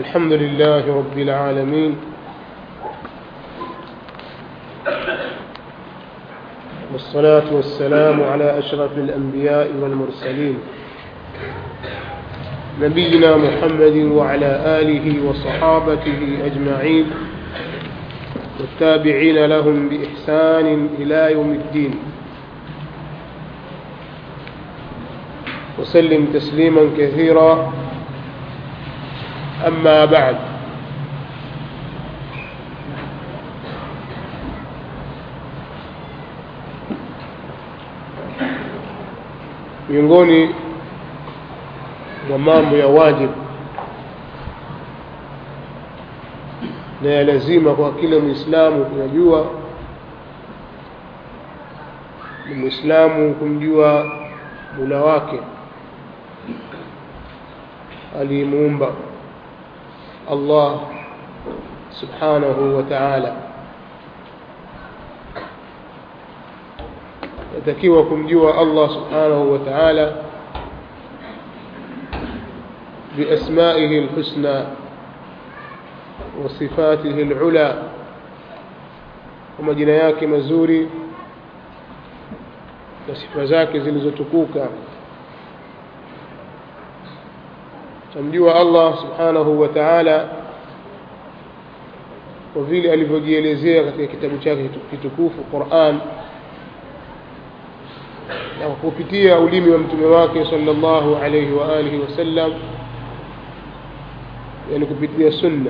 الحمد لله رب العالمين والصلاة والسلام على أشرف الأنبياء والمرسلين نبينا محمد وعلى آله وصحابته أجمعين والتابعين لهم بإحسان إلى يوم الدين وسلم تسليما كثيرا أما بعد miongoni mwa mambo ya wajibu na ya lazima kwa kila mwislamu kuyajua ni mwislamu kumjua mula wake aliyemuumba allah subhanahu wa taala yatakiwa kumjua allah subhanahu wa taala بأسمائه الحسنى وصفاته العلى ومجina yake mazuri na sifa zake zilizotukuka tamjua Allah subhanahu wa ta'ala kwa vile alivyojielezea katika kitabu chake kitukufu Qur'an na kupitia ulimi wa mtume wake sallallahu alayhi wa alihi wasallam yani kupitia sunna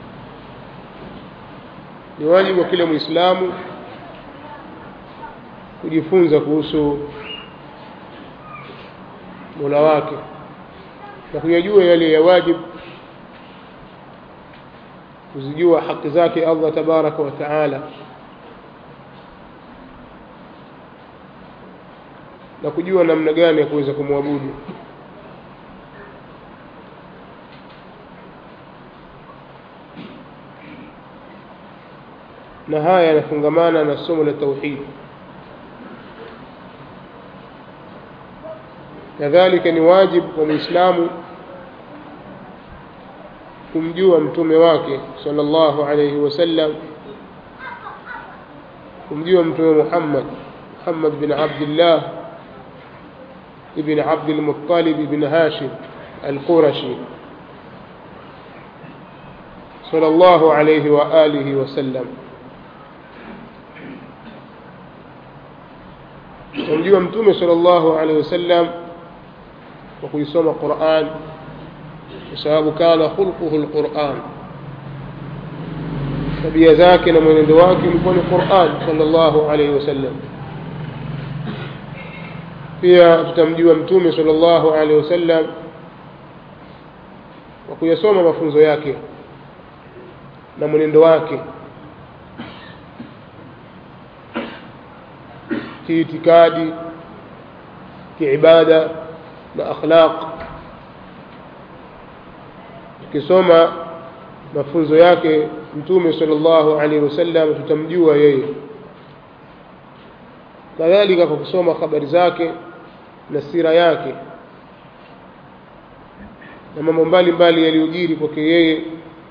ni wajibu wa kila muislamu kujifunza kuhusu mola wake na kuyajua yale ya wajibu kuzijua haki zake allah tabaraka wa taala na kujua namna gani ya kuweza kumwabudu na haya yanafungamana na somo la tauhid kadhalika ni wajibu kwa muislamu kumjua mtume wake sallallahu alayhi wasallam kumjua mtume Muhammad Muhammad bin Abdullah ibn Abd al-Muttalib ibn Hashim al-Qurashi sallallahu alayhi wa alihi wasallam kumjua mtume sallallahu alaihi wasallam kwa kuisoma Qur'an kwa sababu kana khulquhu alquran tabia zake na mwenendo wake ulikuwa ni Qur'an sallallahu alaihi wasallam pia tutamjua mtume sallallahu alaihi wasallam kwa kuyasoma mafunzo yake na mwenendo wake kiitikadi kiibada na akhlaq ukisoma mafunzo yake mtume sallallahu alaihi wasallam tutamjua yeye kadhalika kwa kusoma habari zake na sira yake na mambo mbalimbali yaliyojiri kwake yeye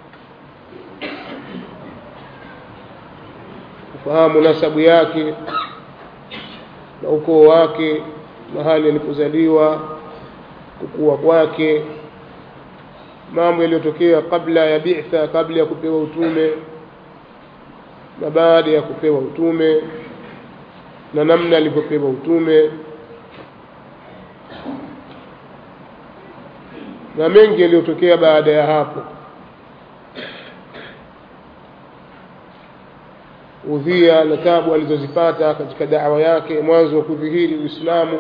kufahamu nasabu yake na ukoo wake mahali alipozaliwa kukua kwake mambo yaliyotokea kabla ya bi'tha kabla ya kupewa utume na baada ya kupewa utume na namna alivyopewa utume na mengi yaliyotokea baada ya hapo udhia na tabu alizozipata katika da'wa yake mwanzo wa kudhihiri Uislamu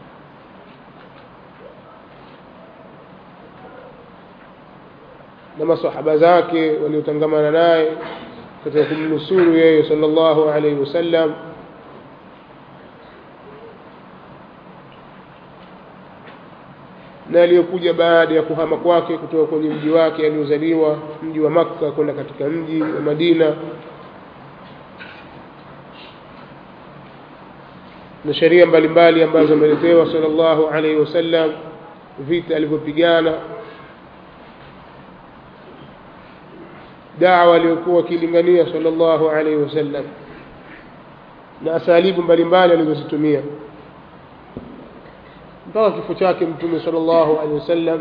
na masahaba zake waliotangamana naye katika kumnusuru yeye sallallahu alaihi wasallam na aliyokuja baada ya kuhama kwake kutoka kwenye mji wake aliozaliwa mji wa Makka kwenda katika mji wa Madina na sheria mbalimbali ambazo ameletewa sallallahu alaihi wasallam vita alivyopigana dawa aliyokuwa akilingania sallallahu alaihi wasallam na asalibu mbalimbali alizozitumia mpaka kifo chake mtume sallallahu alaihi wasallam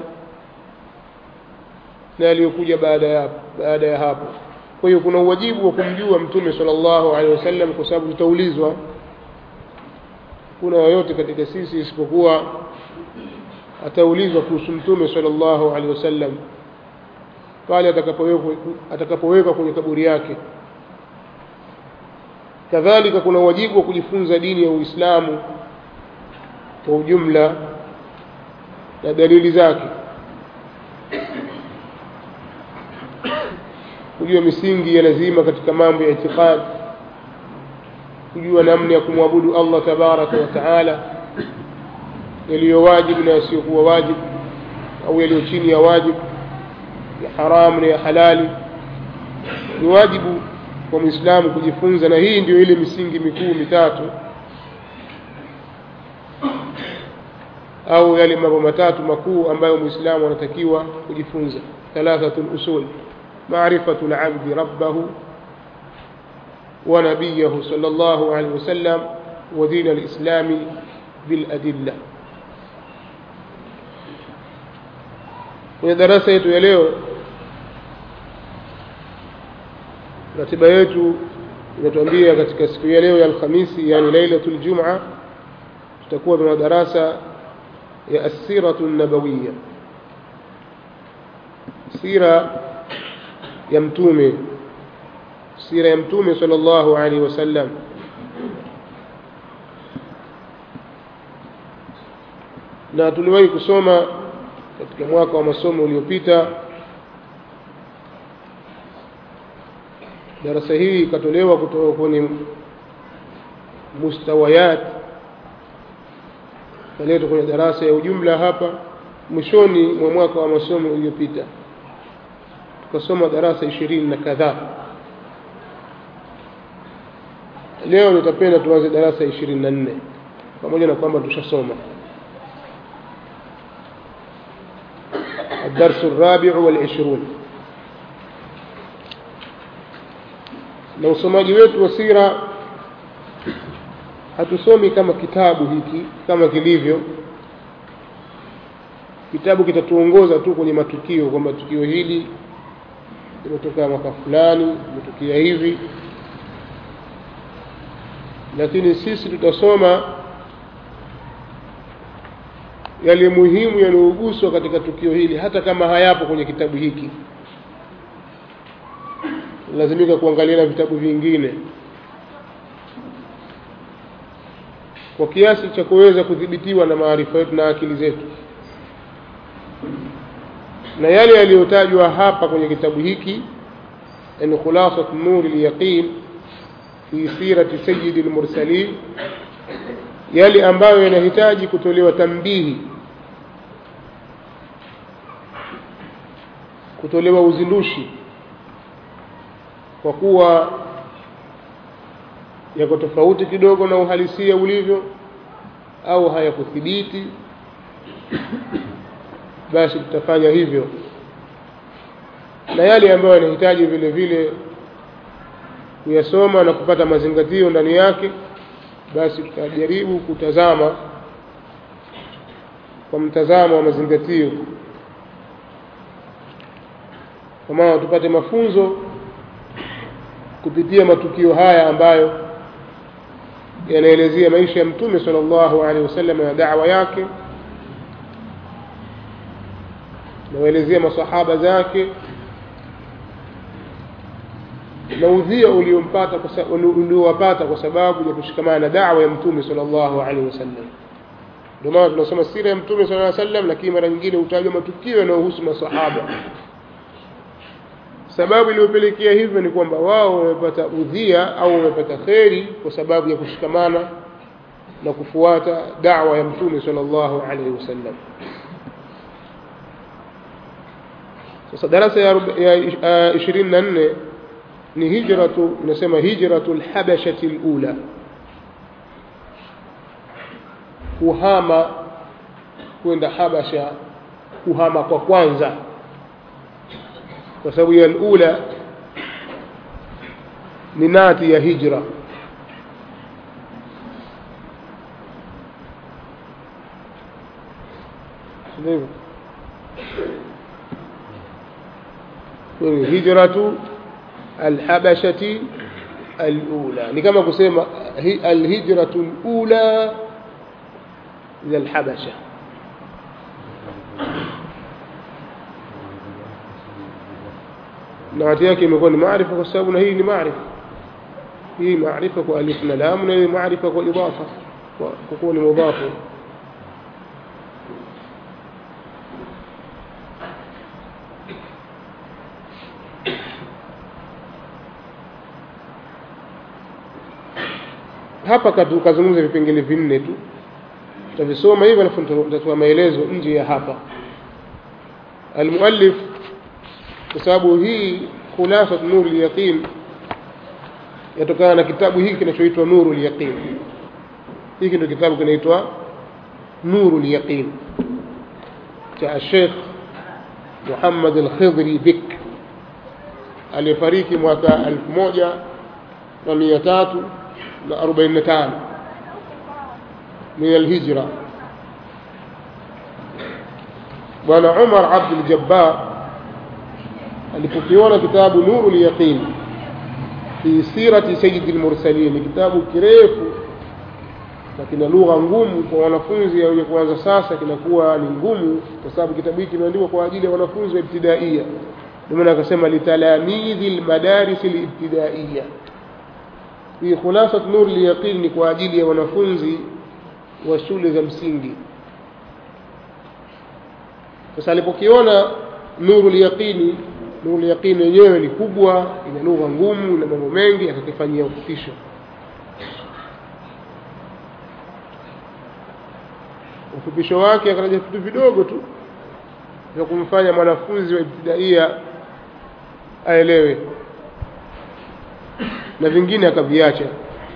na aliyokuja baada ya baada ya hapo kwa hiyo kuna uwajibu wa kumjua mtume sallallahu alaihi wasallam kwa sababu tutaulizwa kuna yoyote katika sisi isipokuwa ataulizwa kuhusu mtume sallallahu alaihi wasallam pale atakapowekwa atakapowekwa kwenye kaburi yake kadhalika kuna wajibu wa kujifunza dini ya Uislamu kwa ujumla na dalili zake kujua misingi ya lazima katika mambo ya itikadi kujua namna ya kumwabudu Allah tabaraka wa taala yaliyo wajibu na yasiyokuwa wajibu au yaliyo chini ya wajibu ya haramu na ya halali ni wajibu kwa mwislamu kujifunza na hii ndio ile misingi mikuu mitatu au yale mambo matatu makuu ambayo mwislamu anatakiwa kujifunza thalathatul usul maarifatu labdi rabbahu ونبيه صلى الله عليه وسلم ودين الإسلام بالأدلة kwenye darasa yetu ya leo ratiba yetu inatuambia katika siku ya leo ya alhamisi yani lailatul jumaa tutakuwa tuna darasa ya assiratu nabawiya sira ya mtume sira ya mtume sallallahu alaihi wasallam na tuliwahi kusoma katika mwaka wa masomo uliopita darasa hii ikatolewa kutoka kwenye mustawayat kaletwa kwenye darasa ya ujumla hapa mwishoni mwa mwaka wa masomo uliopita tukasoma darasa ishirini na kadhaa leo nitapenda tuanze darasa ishirini na nne pamoja na kwamba tushasoma الدرس الرابع والعشرون na usomaji wetu wa sira hatusomi kama kitabu hiki kama kilivyo kitabu kitatuongoza tu kwenye matukio kwamba tukio hili limetokea mwaka fulani limetokea hivi lakini sisi tutasoma yale muhimu yanayoguswa katika tukio hili hata kama hayapo kwenye kitabu hiki lazimika kuangalia na vitabu vingine kwa kiasi cha kuweza kudhibitiwa na maarifa yetu na akili zetu na yale yaliyotajwa hapa kwenye kitabu hiki yani khulasat nuri lyaqin fi sirati sayidi lmursalin yale ambayo yanahitaji kutolewa tambihi kutolewa uzindushi kwa kuwa yako tofauti kidogo na uhalisia ulivyo au hayakuthibiti basi tutafanya hivyo na yale ambayo yanahitaji vile vile kuyasoma na kupata mazingatio ndani yake basi tutajaribu kutazama kwa mtazamo wa mazingatio kwa maana tupate mafunzo kupitia matukio haya ambayo yanaelezea maisha ya mtume sallallahu alaihi wasallam na da'wa yake na waelezea masahaba zake na udhia uliompata uliowapata kwa sababu ya kushikamana na da'wa ya mtume sallallahu alaihi wasallam ndio maana tunasoma sira ya mtume sallallahu alaihi wasallam lakini mara nyingine hutajwa matukio yanayohusu masahaba sababu iliyopelekea hivyo ni kwamba wao wamepata udhia au wamepata kheri kwa sababu ya kushikamana na kufuata da'wa ya mtume sallallahu alaihi wasallam sasa darasa ya ishirini na nne ni hijratu inasema hijratu lhabashati lula kuhama kwenda habasha kuhama kwa kwanza kwa sababu ya alula ni nati ya hijra ndivyo hijratu alhabashati alula ni kama kusema alhijratu alula ila alhabasha nati yake imekuwa ni maarifa kwa sababu na hii ni maarifa hii maarifa kwa alif na lam na hii maarifa kwa idafa kwa kuwa ni mudhafu hapa kazungumza vipengele vinne tu tutavisoma hivyo alafu tutatoa maelezo nje ya hapa almuallif kwa sababu hii khulasa nuru lyaqin yatokana na kitabu hiki kinachoitwa nuru lyaqin hiki ndio kitabu kinaitwa nuru lyaqin cha Sheikh Muhammad al-Khidri Bik aliyefariki mwaka elfu moja na mia tatu na arobaini na tano min alhijra bwana Umar Abdul Jabbar alipokiona kitabu nuru lyaqin fi sirati sayyidi lmursalin kitabu kirefu na kina lugha ngumu kwa wanafunzi wenye kuanza sasa kinakuwa ni ngumu kwa sababu kitabu hiki kimeandikwa kwa ajili ya wanafunzi wa ibtidaia ndio maana akasema litalamidhi lmadaris libtidaiya hii khulasat nur lyaqin ni kwa ajili ya wanafunzi wa shule za msingi sasa alipokiona nuru lyaqini nuru lyaqini yenyewe ni kubwa ina lugha ngumu na mambo mengi akakifanyia ufupisho ufupisho wake akataja vitu vidogo tu vya kumfanya mwanafunzi wa ibtidaia aelewe na vingine akaviacha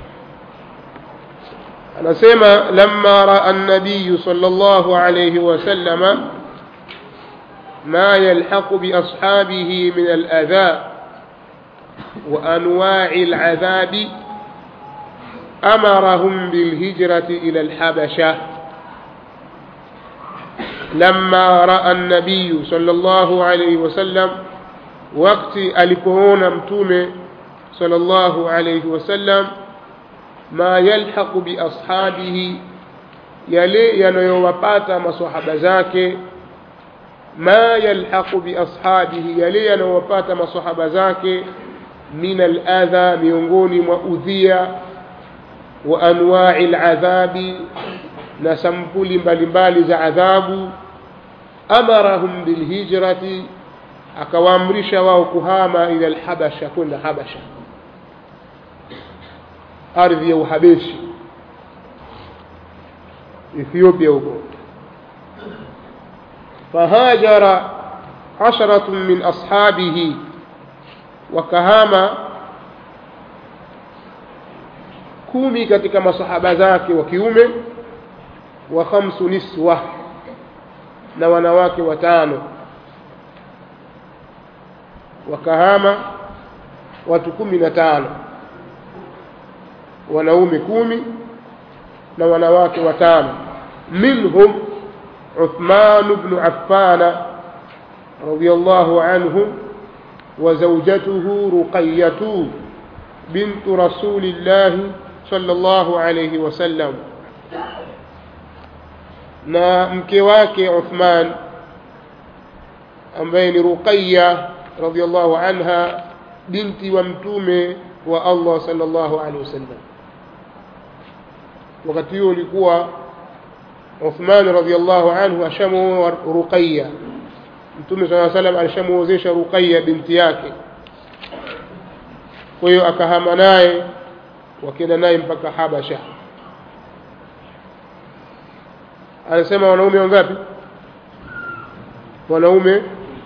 anasema lamma raa an-nabiy sallallahu alayhi wasallama ما يلحق بأصحابه من الأذى وأنواع العذاب أمرهم بالهجرة إلى الحبشة لما رأى النبي صلى الله عليه وسلم وقت ألكون متومة صلى الله عليه وسلم ما يلحق بأصحابه يلي ينيوباتا مصحب زاكي ما يلحق بأصحابه يلي ينوباتا مصحب زاكي من الأذى miongoni mwa udhia wa anwa'i al'adhabi na sampuli mbalimbali za adhabu amarahum bilhijrati akawaamrisha wao kuhama ila alhabasha kwenda habasha ardhi ya uhabeshi ethiopia huko فهاجر عشرة من أصحابه وكهاما kumi katika masahaba zake wa kiume wa khamsu niswa na wanawake watano wakahama watu kumi na tano wanaume kumi na wanawake watano minhum عثمان بن عفان رضي الله عنه وزوجته رقية بنت رسول الله صلى الله عليه وسلم na mke wake Uthman ambaye ni Ruqayya radhiallahu anha binti wa mtume wa Allah sallallahu alaihi wasallam wakati huo ulikuwa Uthman radhiallahu anhu ashamuoa Ruqayya mtume sallallahu alaihi wasallam alishamuozesha Ruqayya binti yake kwa hiyo akahama naye wakienda naye mpaka Habasha anasema wanaume wangapi wanaume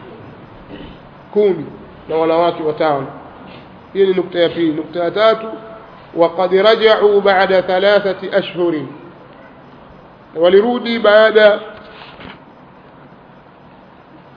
kumi na wanawake watano hii ni nukta ya pili nukta ya tatu وقد رجعوا بعد ثلاثة أشهر walirudi baada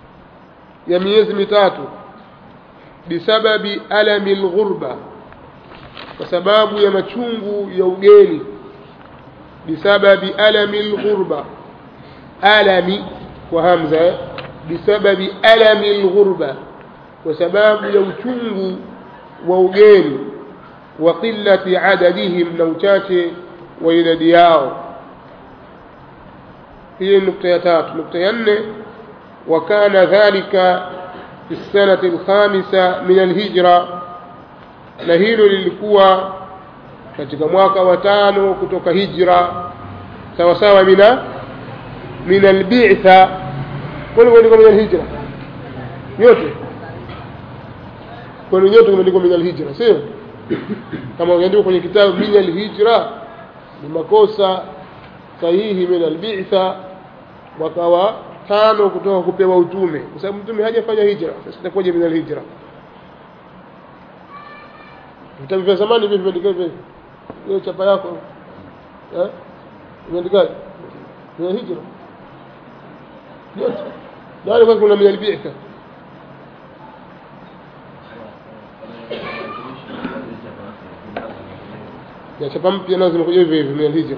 ya miezi mitatu bisababi alami lghurba kwa sababu ya machungu ya ugeni bisababi alami lghurba alami kwa hamza eh? bisababi alami lghurba kwa sababu ya uchungu wa ugeni wa qillati adadihim na uchache wa idadi yao hii nukta ya tatu nukta ya nne وكان ذلك في السنة الخامسة من الهجرة na hilo lilikuwa katika mwaka wa tano kutoka hijra sawa sawa mina min albitha kwani kumeandikwa min alhijra yote kwani nyote kumeandikwa min alhijra sio kama ukiandikwa kwenye kitabu min alhijra ni makosa sahihi min albitha mwaka wa tano kutoka kupewa utume kwa sababu mtume hajafanya hijra sasa itakuwaje min alhijra vitabu vya zamani vipi vimeandika hivi hiyo chapa yako eh imeandikaje ni hijra yote ndio kwa kuna min albitha ya chapa mpya nazo zimekuja hivi hivi min alhijra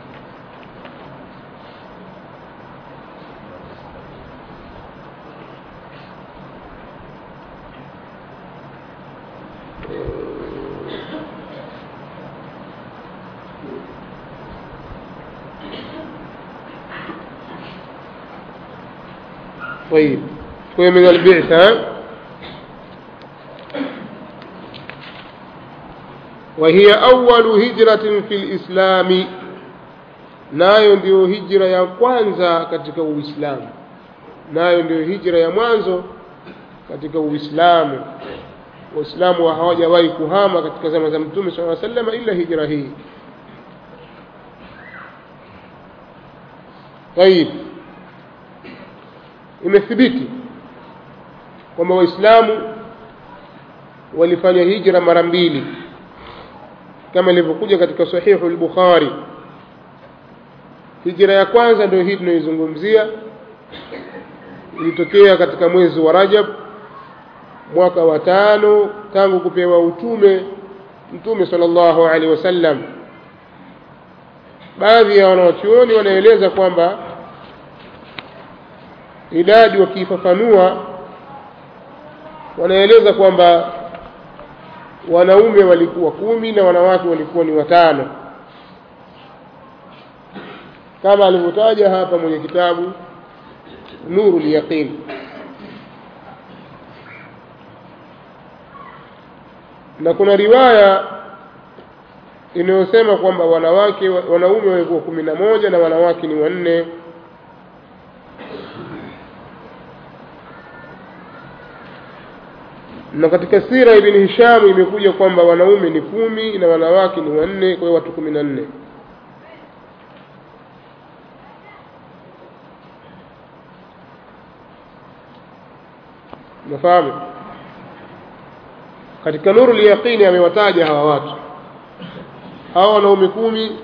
طيب هو من البعثة وهي أول هجرة في الإسلام nayo ndiyo hijra ya kwanza katika uislamu nayo ndiyo hijra ya mwanzo katika uislamu waislamu hawajawahi kuhama katika zama za mtume saa salama ila hijra hii tayib imethibiti kwamba waislamu walifanya hijra mara mbili kama ilivyokuja katika sahihu al-bukhari hijra ya kwanza ndio hii tunaizungumzia ilitokea katika mwezi wa rajab mwaka wa tano tangu kupewa utume mtume sallallahu alaihi wasallam baadhi ya wanawachuoni wanaeleza kwamba idadi wakiifafanua wanaeleza kwamba wanaume walikuwa kumi na wanawake walikuwa ni watano kama alivyotaja hapa mwenye kitabu nuru lyaqin na kuna riwaya inayosema kwamba wanawake wanaume walikuwa kumi na moja na wanawake ni wanne na katika sira ibn Hisham imekuja kwamba wanaume ni kumi na wanawake ni wanne kwa hiyo watu kumi na nne nafahamu katika nuru liyaqini amewataja hawa watu hawa wanaume kumi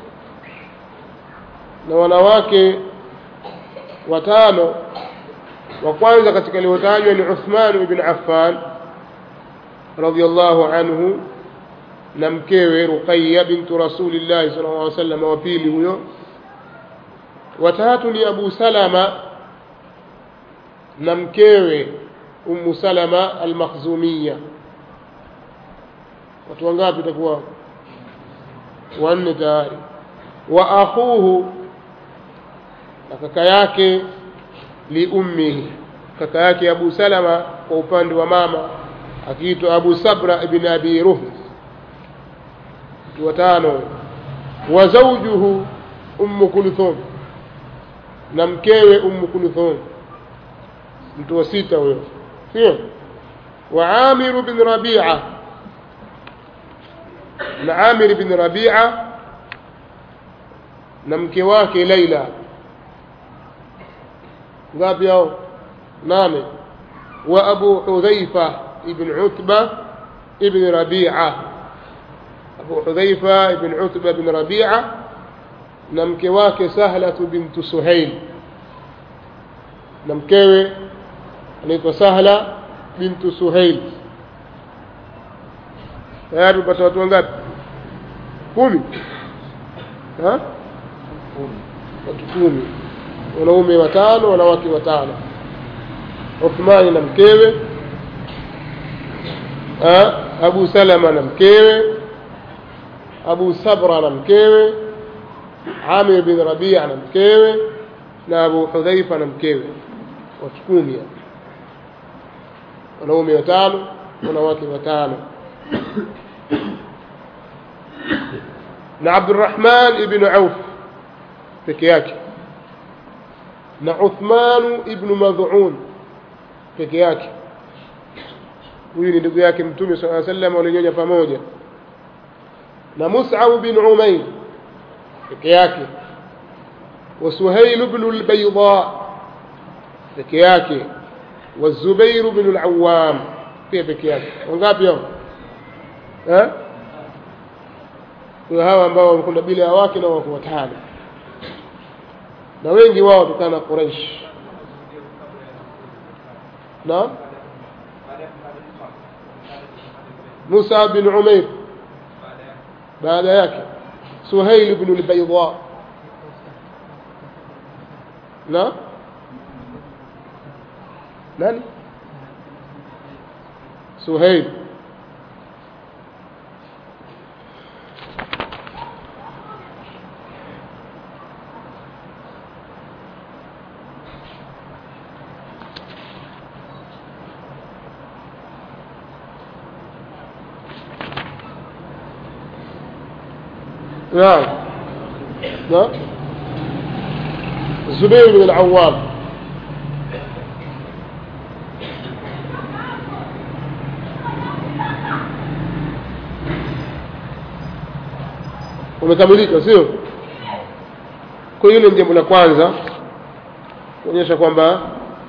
na wanawake watano wa kwanza katika aliotajwa ni Uthman ibn Affan radhiallahu anhu na mkewe Ruqayya bintu Rasulillahi sallallahu alaihi wasallam wa pili huyo watatu ni Abu Salama na mkewe Ummu Salama al-Makhzumiyya watu wangapi itakuwa wanne tayari wa akhuhu na kaka yake li ummihi kaka yake Abu Salama kwa upande wa mama akiitwa Abu Sabra ibn Abi Ruh watano wa zawjuhu Ummu Kulthum na mkewe Ummu Kulthum mtu wa sita huyo sio wa Amir bin Rabi'a na Amir bin Rabi'a na mke wake Laila ngapi hao nane wa Abu Hudhaifa ibn Utba ibn Rabi'a Abu Hudhaifa ibn Utba ibn Rabi'a na mke wake Sahla bint Suhail na mkewe anaitwa Sahla bint Suhail tayari upata watu wangapi kumi ha? watu kumi wanaume watano wanawake watano Uthmani na mkewe ha? Abu Salama na mkewe Abu Sabra na mkewe Amir bin Rabia na mkewe na Abu Hudhaifa na mkewe watu kumi wanaume watano wanawake watano na Abdurrahman ibn Auf peke yake na Uthman ibn Mad'un peke yake huyu ni ndugu yake mtume sallallahu alaihi wasallam walinyonya pamoja na Mus'ab bin Umayr peke yake wa Suhail ibn al-Bayda peke yake wa Zubair ibn al-Awwam pia peke yake wangapi hao eh kwa hawa ambao wamekunda bila ya wake na wako watano na wengi wao kutokana na Quraysh na Musa bin Umair baada yake Suhail ibn al-Bayda na nani Suhail نعم نعم الزبير بن العوام umekamilika sio kwa hiyo ni jambo la kwanza kuonyesha kwamba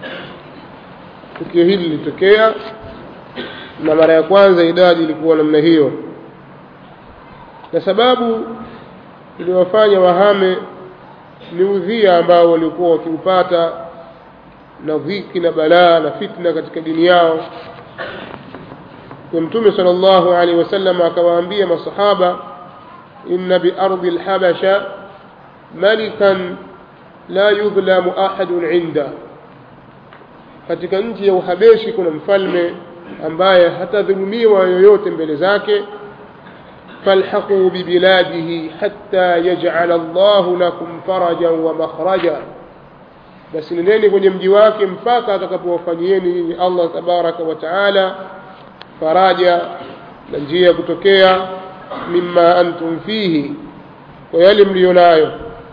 tukio hili lilitokea na mara ya kwanza idadi ilikuwa namna hiyo na sababu iliwafanya wahame ni udhia ambao walikuwa wakiupata na dhiki na balaa na fitna katika dini yao kwa mtume sallallahu alaihi wasallam akawaambia masahaba inna biardi alhabasha malikan la yudhlamu ahadun inda katika nchi ya uhabeshi kuna mfalme ambaye hatadhulumiwa yoyote mbele zake فالحقوا ببلاده حتى يجعل الله لكم فرجا ومخرجا basi nendeni kwenye mji wake mpaka atakapowafanyieni nyinyi Allah tabaraka wa taala faraja na njia ya kutokea mimma antum fihi kwa yale mliyo nayo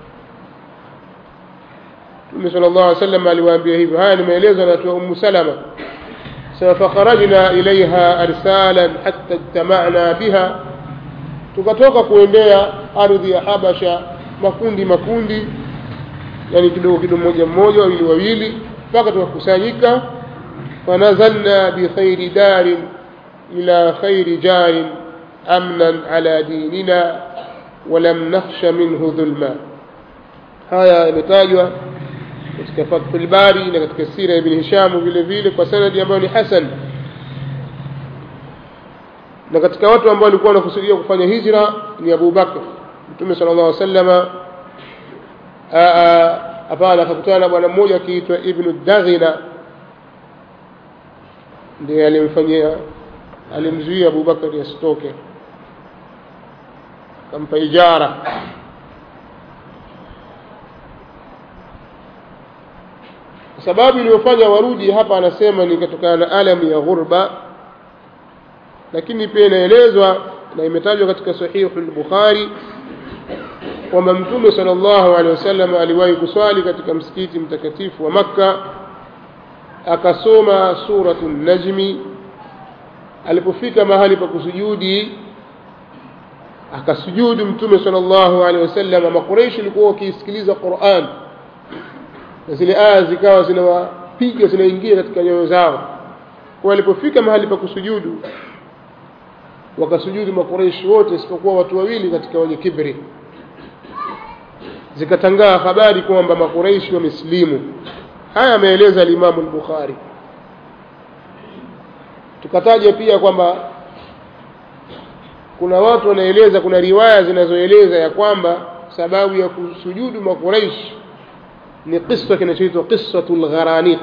Mtume sallallahu alaihi wasallam aliwaambia hivyo haya ni maelezo yanatoa Ummu Salama sasa fakharajna ilaiha arsalan hatta ijtama'na biha tukatoka kuendea ardhi ya Habasha makundi makundi yani kidogo kidogo mmoja mmoja wawili wawili mpaka tukakusanyika fanazalna bi khairi darin ila khairi jarin amnan ala dinina ولم نخش منه ظلما haya yametajwa katika Fathul Bari na katika sira ya Ibn Hisham vile vile kwa sanadi ambayo ni hasan na katika watu ambao walikuwa wanakusudia kufanya hijra ni Abu Bakr Mtume sallallahu alaihi wasallam hapana akakutana na bwana mmoja akiitwa Ibn Daghina ndiye alimfanyia alimzuia Abu Bakr asitoke akampa ijara sababu iliyofanya warudi hapa anasema ni kutokana na alamu ya ghurba lakini pia inaelezwa na imetajwa katika sahihu al-Bukhari kwamba mtume sallallahu alaihi wasallam aliwahi kuswali katika msikiti mtakatifu wa Makka akasoma suratu najmi alipofika mahali pa kusujudi akasujudu mtume sallallahu alaihi wasallam makureishi walikuwa wakisikiliza Qur'an na zile aya zikawa zinawapiga zinaingia katika nyoyo zao kwa alipofika mahali pa kusujudu wakasujudu makureishi wote isipokuwa watu wawili katika wenye kibri zikatangaa habari kwamba makureishi wamesilimu haya ameeleza alimamu al-Bukhari tukataja pia kwamba kuna watu wanaeleza kuna riwaya zinazoeleza ya kwamba sababu ya kusujudu makuraish ni kisa kinachoitwa qissatu lgharaniq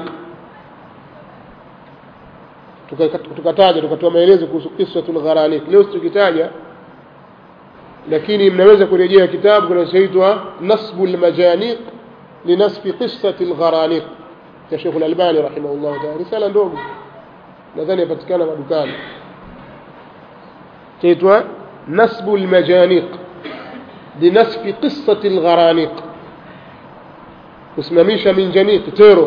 tukataja tukatoa maelezo kuhusu qissatu lgharaniq leo situkitaja lakini mnaweza kurejea kitabu kinachoitwa nasbu lmajaniq linasfi qissati lgharaniq cha shekhu lalbani rahimahullahu taala risala ndogo nadhani yapatikana madukani chaitwa nasbu lmajaniq linasfi qissati lgharaniq kusimamisha minjaniq tero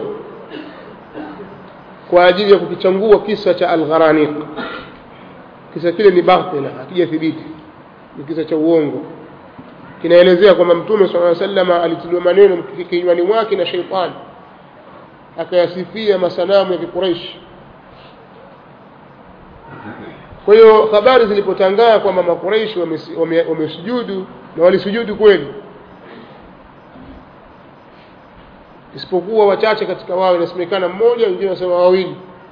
kwa ajili ya kukichangua kisa cha algharaniq kisa kile ni batila hakijathibiti ni kisa cha uongo kinaelezea kwamba mtume sala salama alitiliwa maneno kinywani mwake na sheitani akayasifia masanamu ya kiquraishi kwa hiyo habari zilipotangaa kwamba makuraishi wamesujudu na walisujudu kweli isipokuwa wachache katika wao inasemekana mmoja wengine wanasema wawili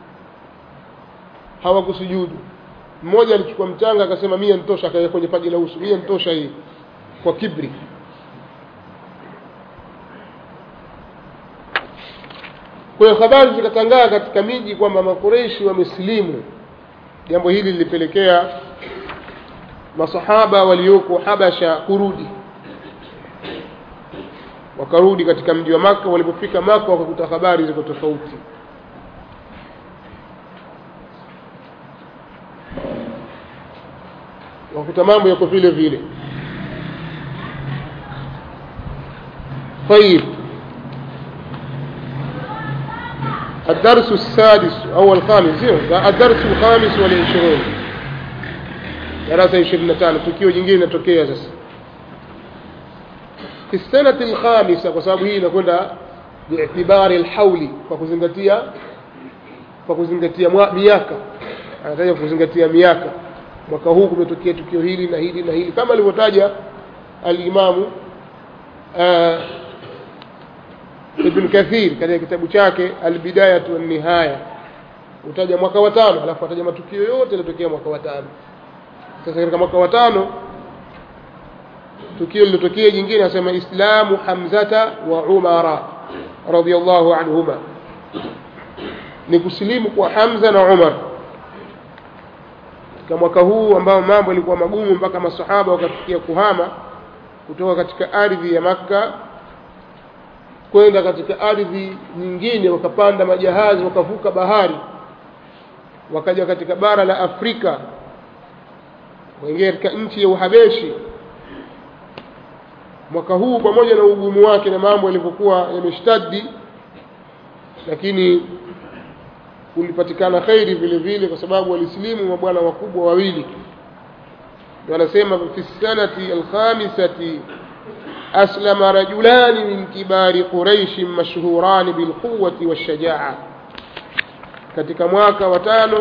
hawakusujudu mmoja alichukua mchanga akasema mia nitosha akaweka kwenye paji la uso mia nitosha hii kwa kibri kwa hiyo habari zikatangaa katika miji kwamba makureishi wamesilimu jambo hili lilipelekea masahaba walioko habasha kurudi wakarudi katika mji wa maka walipofika maka wakakuta habari ziko tofauti wakakuta mambo yako vile vile طيب الدرس السادس أو الخامس الدرس الخامس والعشرون darasa ishirini na tano tukio jingine linatokea sasa fi sanati lkhamisa kwa sababu hii inakwenda biitibari lhauli kwa kuzingatia kwa kuzingatia miaka anataja kuzingatia miaka mwaka huu kumetokea tukio hili na hili na hili kama alivyotaja alimamu uh, ibn kathir katika kitabu chake albidayatu wannihaya utaja mwaka wa tano alafu ataja matukio yote yaliyotokea mwaka wa tano sasa katika mwaka wa tano tukio lilotokea jingine anasema islamu hamzata wa umara radiallahu anhuma ni kusilimu kwa hamza na umar katika mwaka huu ambao mambo yalikuwa magumu mpaka masahaba wakafikia kuhama kutoka katika ardhi ya makka kwenda katika ardhi nyingine wakapanda majahazi wakavuka bahari wakaja katika bara la afrika waingia katika nchi ya uhabeshi mwaka huu pamoja na ugumu wake na mambo yalivyokuwa yameshtadi lakini kulipatikana khairi vile vile kwa sababu walisilimu mabwana wakubwa wawili wanasema fi sanati alkhamisati أسلم رجلان من كبار قريش مشهوران بالقوة والشجاعة katika mwaka wa tano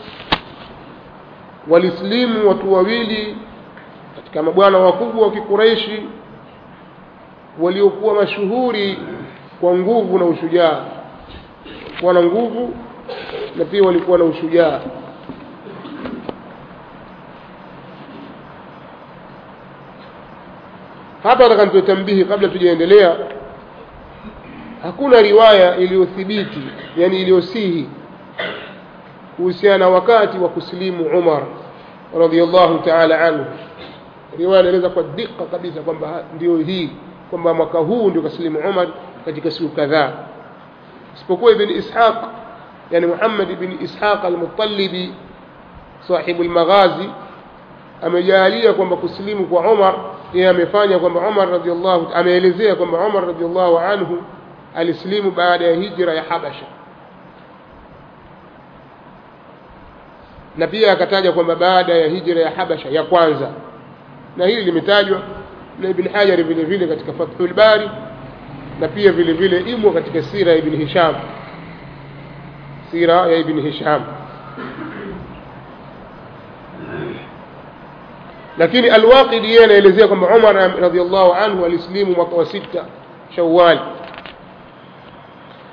walislimu watu wawili katika mabwana wakubwa wa kikureishi waliokuwa mashuhuri kwa nguvu na ushujaa kuwa na nguvu na pia walikuwa na ushujaa hapa nataka nitoe tambihi kabla tujaendelea hakuna riwaya iliyothibiti yani iliyosihi kuhusiana na wakati wa kusilimu umar radiallahu taala anhu riwaya inaeleza kwa dika kabisa kwamba ndio hii kwamba mwaka huu ndio kasilimu umar katika siku kadhaa isipokuwa ibn ishaq yani muhammad ibn ishaq almutalibi sahibu lmaghazi amejaalia kwamba kusilimu kwa umar yeye amefanya kwamba umar radiallahu ameelezea kwamba umar radiallahu anhu alisilimu baada ya hijra ya habasha na pia akataja kwamba baada ya hijra ya habasha ya kwanza na hili limetajwa na ibn hajari vile vile katika fathul bari na pia vile vile imo katika sira ya ibn hisham sira ya ibn hisham lakini alwaqidi yeye anaelezea kwamba umar radiallahu anhu alisilimu mwaka wa sita shawali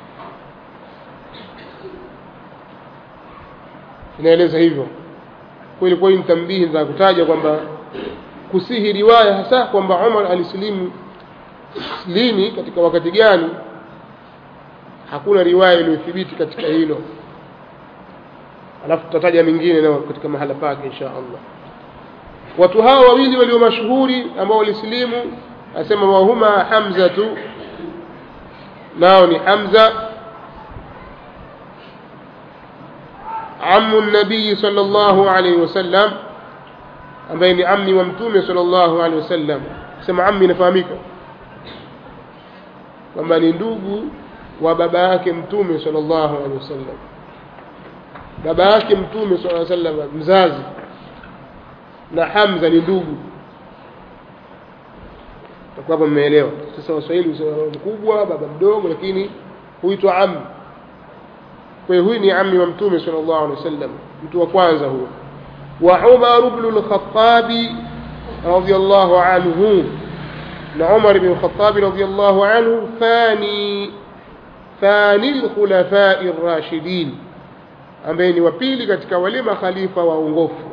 inaeleza hivyo kwa ilikuwa hii ni tambihi za kutaja kwamba kusihi riwaya hasa kwamba Umar alisilimu lini katika wakati gani hakuna riwaya iliyothibiti katika hilo alafu tutataja mingine nao katika mahala pake insha Allah watu hawa wawili walio mashuhuri ambao walisilimu asema wahuma hamzatu nao ni hamza عم النبي صلى الله عليه وسلم ambaye ni ammi wa mtume sallallahu alaihi wasallam sema ammi inafahamika kwamba ni ndugu wa baba yake mtume sallallahu alaihi wasallam baba yake mtume sallallahu alaihi wasallam mzazi na Hamza ni ndugu takuwa hapo mmeelewa sasa waswahili husema mkubwa baba mdogo lakini huitwa ammi kwa hiyo huyu ni ammi wa mtume sallallahu alaihi wasallam mtu wa kwanza huyo وعمر بن الخطاب رضي الله عنه عمر بن الخطاب رضي الله عنه ثاني ثاني الخلفاء الراشدين ambaye ni wa pili katika wale makhalifa waongofu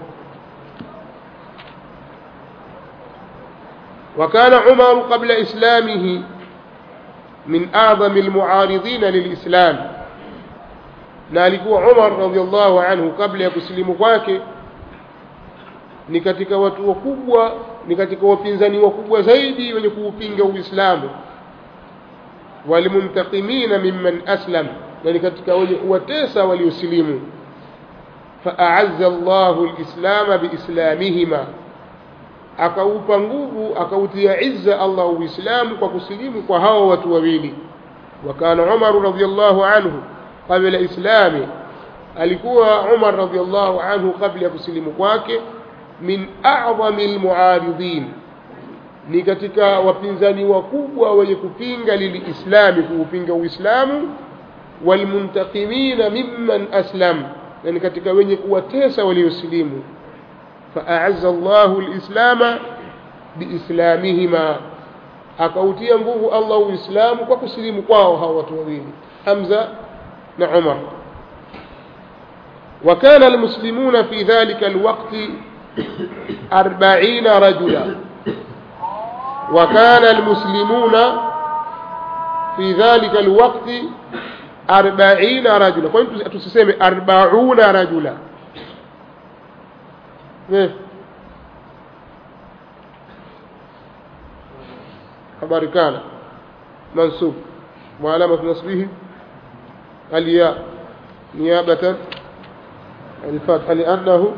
وكان عمر قبل إسلامه من أعظم المعارضين للإسلام na alikuwa Umar radhiallahu anhu kabla ya kusilimu kwake ni katika watu wakubwa ni katika wapinzani wakubwa zaidi wenye kuupinga Uislamu walimumtaqimina mimman aslam na ni katika wenye kuwatesa waliosilimu faa'azza Allahu al-islama biislamihima akaupa nguvu akautia izza Allah uislamu kwa kusilimu kwa hao watu wawili wakana Umar radhiyallahu anhu qabla islami alikuwa Umar radhiyallahu anhu kabla ya kusilimu kwake min a'zami almu'aridin ni katika wapinzani wakubwa wenye kupinga lilislami kuupinga uislamu walmuntaqimina mimman aslam na ni katika wenye kuwatesa waliosilimu فأعز الله الإسلام بإسلامهما akautia nguvu Allah uislamu kwa kusilimu kwao hawa watu wawili Hamza na Umar وكان المسلمون في ذلك الوقت أربعين رجلا وكان المسلمون في ذلك الوقت أربعين رجلا كنت تسمي أربعون رجلا كيف خبر كان منصوب وعلامة نصبه الياء نيابة الفتح لأنه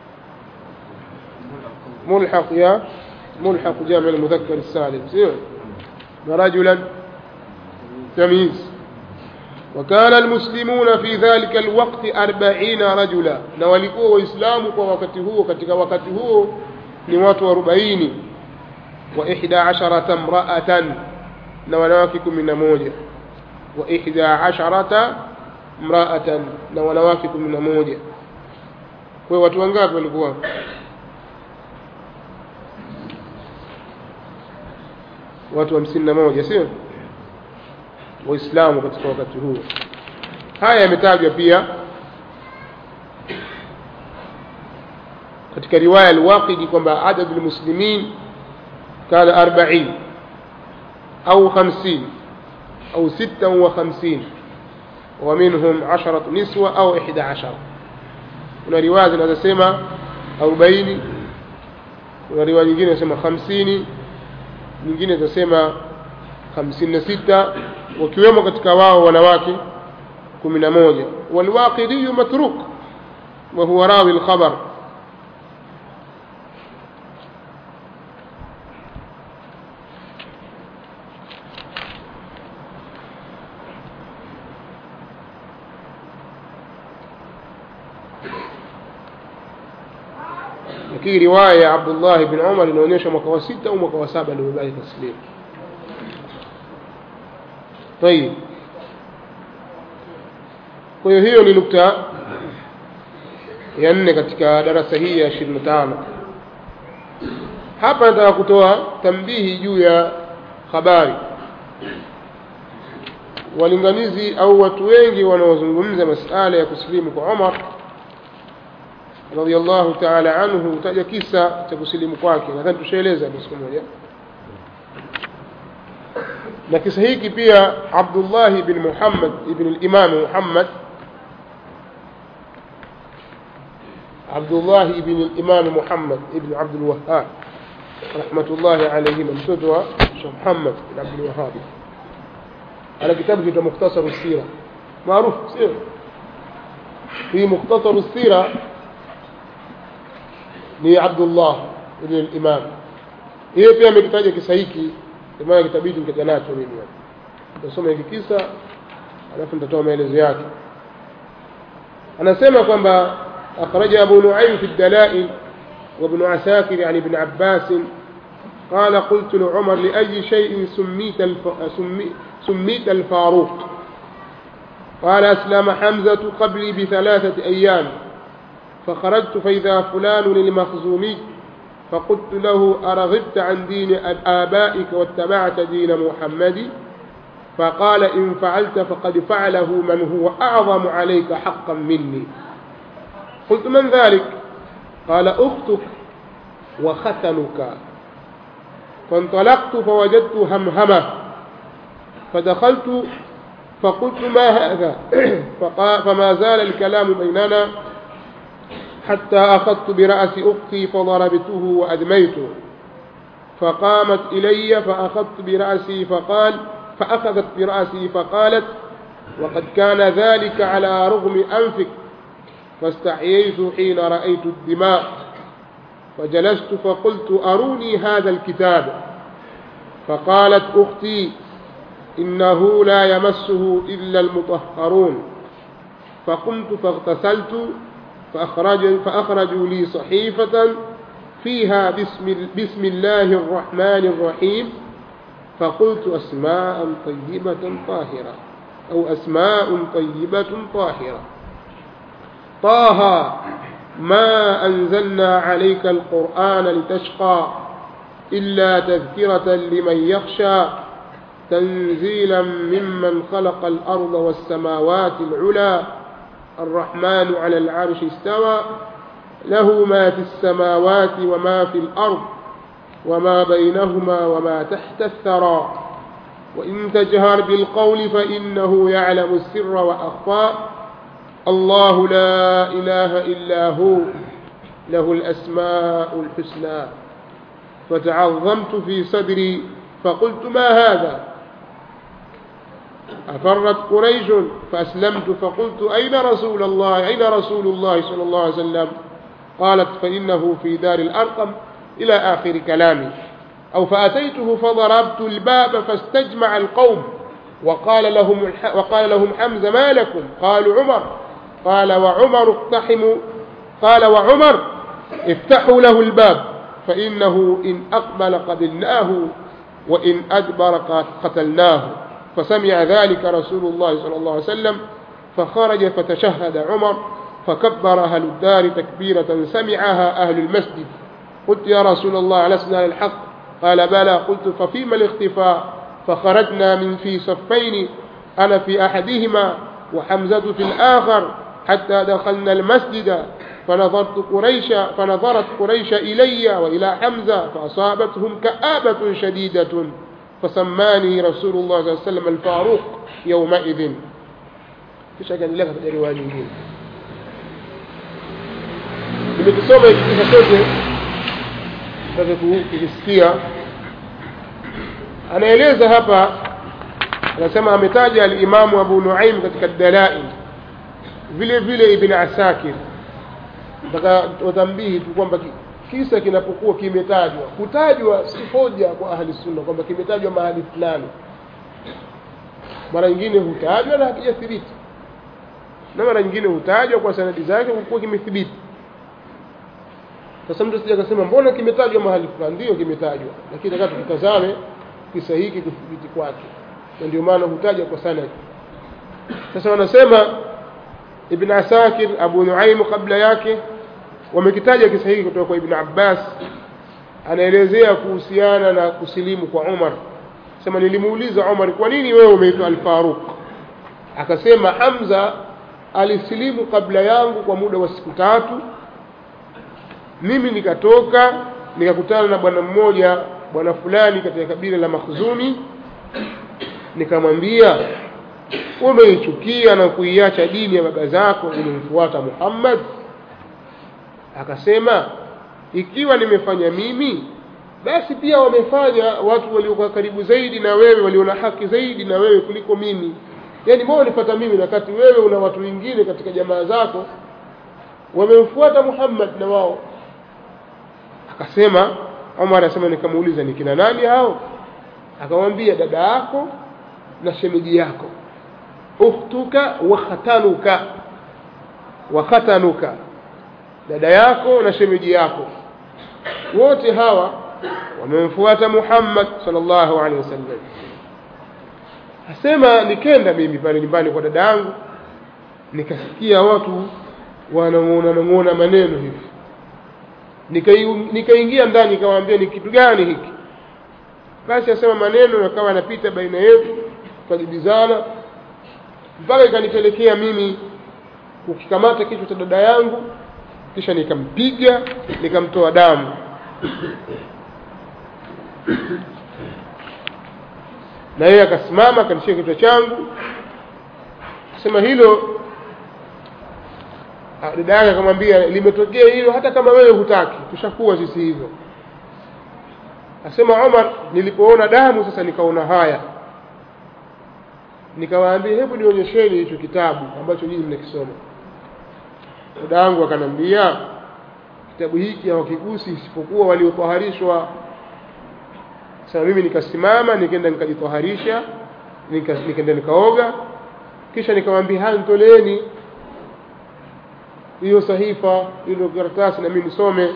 ملحق يا ملحق جامع المذكر السالم سير ورجلا تمييز وكان المسلمون في ذلك الوقت أربعين رجلا نوالكوا وإسلام ووقته كتك وقته نوات وأربعين وإحدى عشرة امرأة نوانواككم من موجة وإحدى عشرة امرأة نوانواككم من موجة kwa watu wangapi walikuwa watu hamsini na moja sio waislamu katika wakati huo haya yametajwa pia katika riwaya al-Waqidi kwamba adad al-muslimin kana 40 au 50 au 56 ومنهم عشرة نسوة أو إحدى عشر kuna riwaya zinazosema 40 kuna riwaya nyingine zinasema 50 nyingine zinasema 56 wakiwemo katika wao wanawake 11 walwaqidi matruk wa huwa rawi alkhabar lakini riwaya ya Abdullah ibn Umar inaonyesha mwaka wa sita au mwaka wa saba ndio bali taslim طيب kwa hiyo hiyo ni nukta ya nne katika darasa hii ya 25 hapa nataka kutoa tambihi juu ya habari walinganizi au watu wengi wanaozungumza masala ya kusilimu kwa Umar radhiallahu taala anhu hutaja kisa cha kusilimu kwake nadhani tushaeleza siku moja na kisa hiki pia abdullah ibn muhammad ibn limam muhammad abdullah ibn limam muhammad ibn abdulwahab rahmatullahi alaihima mtoto wa shekh muhammad bin abdulwahabi ana kitabu kinaitwa mukhtasaru sira maarufu sio hii mukhtasaru sira ni abdullah ibn al-imam yeye pia amekitaja kisa hiki maana kitabidi nikaja nacho mimi hapa nitasoma hiki kisa alafu nitatoa maelezo yake anasema kwamba akhraja abu nuaym fi ad-dalail وابن عساكر عن ابن عباس قال قلت لعمر لأي شيء سميت, الف... سمي... سميت الفاروق قال أسلم حمزة قبلي بثلاثة أيام فخرجت فإذا فلان المخزومي فقلت له أرغبت عن دين آبائك واتبعت دين محمد فقال إن فعلت فقد فعله من هو أعظم عليك حقا مني قلت من ذلك قال أختك وختنك فانطلقت فوجدت همهمة فدخلت فقلت ما هذا فما زال الكلام بيننا حتى أخذت برأس أختي فضربته وأدميته فقامت إلي فأخذت برأسي فقال فأخذت برأسي فقالت وقد كان ذلك على رغم أنفك فاستحييت حين رأيت الدماء فجلست فقلت أروني هذا الكتاب فقالت أختي إنه لا يمسه إلا المطهرون فقمت فاغتسلت فأخرج فأخرجوا لي صحيفة فيها بسم, بسم الله الرحمن الرحيم فقلت أسماء طيبة طاهرة أو أسماء طيبة طاهرة طه ما أنزلنا عليك القرآن لتشقى إلا تذكرة لمن يخشى تنزيلا ممن خلق الأرض والسماوات العلى الرحمن على العرش استوى له ما في السماوات وما في الأرض وما بينهما وما تحت الثرى وإن تجهر بالقول فإنه يعلم السر وأخفى الله لا إله إلا هو له الأسماء الحسنى فتعظمت في صدري فقلت ما هذا أفرت قريش فأسلمت فقلت أين رسول الله أين رسول الله صلى الله عليه وسلم قالت فإنه في دار الأرقم إلى آخر كلامي أو فأتيته فضربت الباب فاستجمع القوم وقال لهم وقال لهم حمزة ما لكم قالوا عمر قال وعمر اقتحموا قال وعمر افتحوا له الباب فإنه إن أقبل قبلناه وإن أدبر قتلناه فسمع ذلك رسول الله صلى الله عليه وسلم فخرج فتشهد عمر فكبر أهل الدار تكبيرة سمعها أهل المسجد قلت يا رسول الله لسنا على الحق قال بلى قلت ففيما الاختفاء فخرجنا من في صفين أنا في أحدهما وحمزة في الآخر حتى دخلنا المسجد فنظرت قريش فنظرت قريش إلي وإلى حمزة فأصابتهم كآبة شديدة فسماني رسول الله صلى الله عليه وسلم الفاروق يومئذ kisha akaendelea katika riwaya nyingine nimekisoma hiki kisa chote take kukisikia anaeleza hapa anasema ametaja alimamu abu nuaim katika dalail vile vile ibn asakir mpaka watambihi tu kwamba kisa kinapokuwa kimetajwa kutajwa si hoja kwa ahli sunna kwamba kimetajwa mahali fulani mara nyingine hutajwa na hakijathibiti na mara nyingine hutajwa kwa sanadi zake kwa kuwa kimethibiti sasa mtu sija akasema mbona kimetajwa mahali fulani ndio kimetajwa lakini nataka tukitazame kisa hiki kuthibiti kwake na ndio maana hutaja kwa sanadi sasa wanasema ibn asakir abu nuaimu kabla yake wamekitaja kisa hiki kutoka kwa ibn abbas anaelezea kuhusiana na kusilimu kwa umar sema nilimuuliza umar kwa nini wewe umeitwa alfaruq akasema hamza alisilimu kabla yangu kwa muda wa siku tatu mimi nikatoka nikakutana na bwana mmoja bwana fulani katika kabila la makhzumi nikamwambia umeichukia na kuiacha dini ya baba zako ulimfuata muhammad akasema ikiwa nimefanya mimi basi pia wamefanya watu waliokuwa karibu zaidi na wewe walio na haki zaidi na wewe kuliko mimi yaani mbona unipata mimi na wakati wewe una watu wengine katika jamaa zako wamemfuata muhammad na wao akasema Omar anasema nikamuuliza ni kina nani hao akamwambia dada yako na shemeji yako ukhtuka wa khatanuka wa khatanuka dada yako na shemeji yako wote hawa wamemfuata Muhammad sallallahu alaihi wasallam asema nikenda mimi pale nyumbani kwa dada yangu nikasikia watu wanamuona namuona maneno hivi nikaingia ndani nikamwambia ni kitu gani hiki basi asema maneno yakawa yanapita baina yetu tukajibizana mpaka ikanipelekea mimi kukikamata kichwa cha dada yangu kisha nikampiga nikamtoa damu na yeye akasimama akanishika kichwa changu asema hilo dada yake akamwambia limetokea hilo hata kama wewe hutaki tushakuwa sisi hivyo asema Omar nilipoona damu sasa nikaona haya nikawaambia hebu nionyesheni hicho kitabu ambacho nyinyi mnakisoma dada yangu akanambia kitabu hiki hawakigusi isipokuwa waliotaharishwa sasa mimi nikasimama nikaenda nikajitaharisha nikaenda nikaoga kisha nikamwambia haya nitoleeni hiyo sahifa hilo karatasi na mimi nisome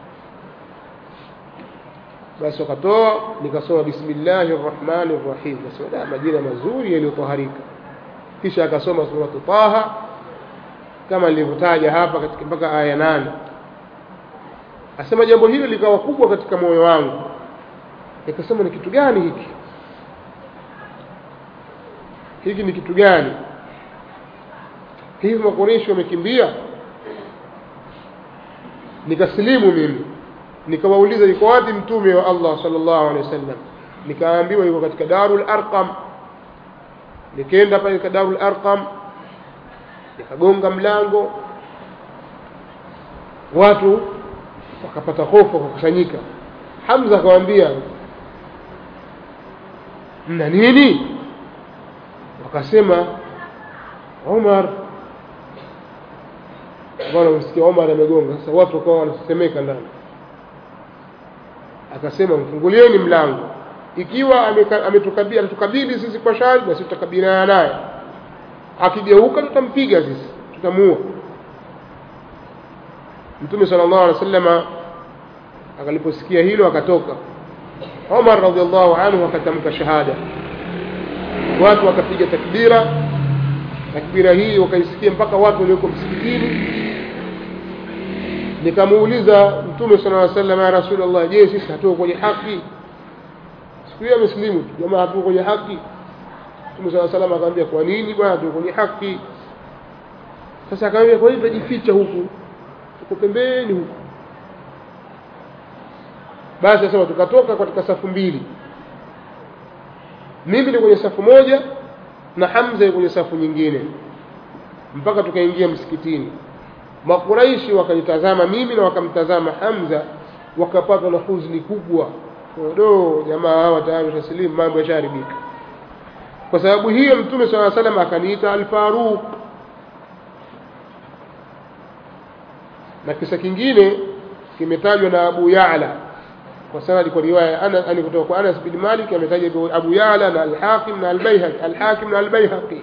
basi wakatoa nikasoma bismillahir rahmanir rahim nasema majina mazuri yaliyotaharika kisha akasoma suratu taha kama nilivyotaja hapa katika mpaka aya nane asema jambo hilo likawa kubwa katika moyo wangu nikasema ni kitu gani hiki hiki ni kitu gani hivi makoreshi wamekimbia nikasilimu mimi nikawauliza yuko wapi mtume wa Allah sallallahu alaihi wasallam nikaambiwa yuko katika Darul Arqam nikaenda pale katika Darul Arqam nikagonga mlango watu wakapata hofu wakakusanyika Hamza akamwambia mna nini wakasema Omar bwana msikia Omar amegonga sasa watu wakawa wanasemeka ndani akasema mfungulieni mlango ikiwa ametukabili ametukabili sisi kwa shari basi tutakabiliana naye akigeuka tutampiga sisi tutamuua mtume sallallahu alaihi wasallam akaliposikia hilo akatoka Omar radhiallahu anhu akatamka shahada watu wakapiga takbira takbira hii wakaisikia mpaka watu walioko msikitini nikamuuliza mtume sala llaw sallam ya rasulullah je sisi hatuko kwenye haki siku hiyo amesilimu tu jamaa hatuko kwenye haki mtume sala salam akamwambia kwa nini bwana hatuko kwenye haki sasa akamwambia kwa nini tunajificha huku tuko pembeni huku basi asema tukatoka katika safu mbili mimi ni kwenye safu moja na Hamza kwenye safu nyingine mpaka tukaingia msikitini makuraishi wakanitazama mimi na wakamtazama Hamza wakapatwa na huzuni kubwa do jamaa hawa tayari taslimu mambo yasharibika kwa sababu hiyo mtume swalla salam akaniita al-Faruq na kisa kingine kimetajwa na Abu Ya'la kwa sanadi kwa riwaya ana ani kutoka kwa Anas bin Malik ametaja Abu Ya'la na al-Hakim na al-Baihaqi al-Hakim na al-Baihaqi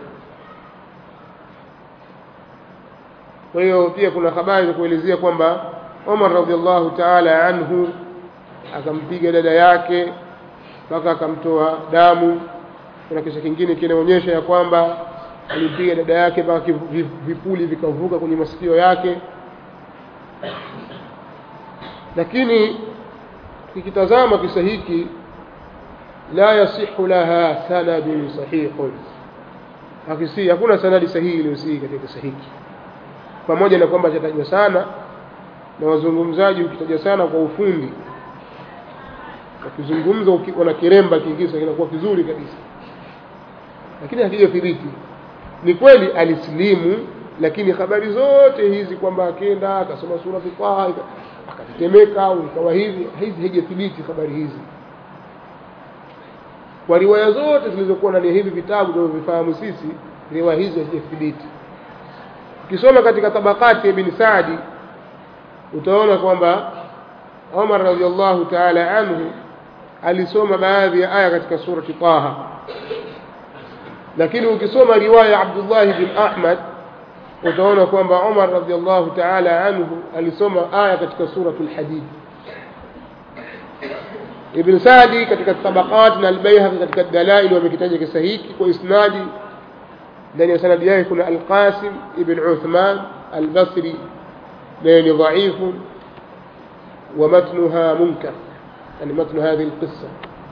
kwa hiyo pia kuna habari za kuelezea kwamba Umar radhiallahu ta'ala anhu akampiga dada yake mpaka akamtoa damu kuna kisa kingine kinaonyesha ya kwamba alimpiga dada yake mpaka vipuli vikavuka kwenye masikio yake lakini tukitazama kisa hiki la yasihu laha sanadun sahihun hakisi hakuna sanadi sahihi iliyosihi katika kisa hiki pamoja na kwamba chatajwa sana na wazungumzaji ukitaja sana kwa ufundi wakizungumza wana kiremba kingisa kinakuwa kizuri kabisa lakini hakijathibiti ni kweli alisilimu lakini habari zote hizi kwamba akenda akasoma sura Taha akatetemeka au ikawa hivi hizi haijathibiti habari hizi kwa riwaya zote zilizokuwa ndani ya hivi vitabu tunavyovifahamu sisi riwaya hizi hazijathibiti ukisoma katika tabakati ya ibn Saadi utaona kwamba Umar radhiallahu ta'ala anhu alisoma baadhi ya aya katika surati Taha lakini ukisoma riwaya ya Abdullah bin Ahmad utaona kwamba Umar radhiallahu ta'ala anhu alisoma aya katika suratul Hadid Ibn Sadi katika tabaqat na al-Baihaqi katika dalail wamekitaja kisa hiki kwa isnadi ndani ya sanadi yake kuna Al-Qasim ibn Uthman al-Basri naye ni dhaifu wa matnuha munkar yani matnu hadhihi al-qissa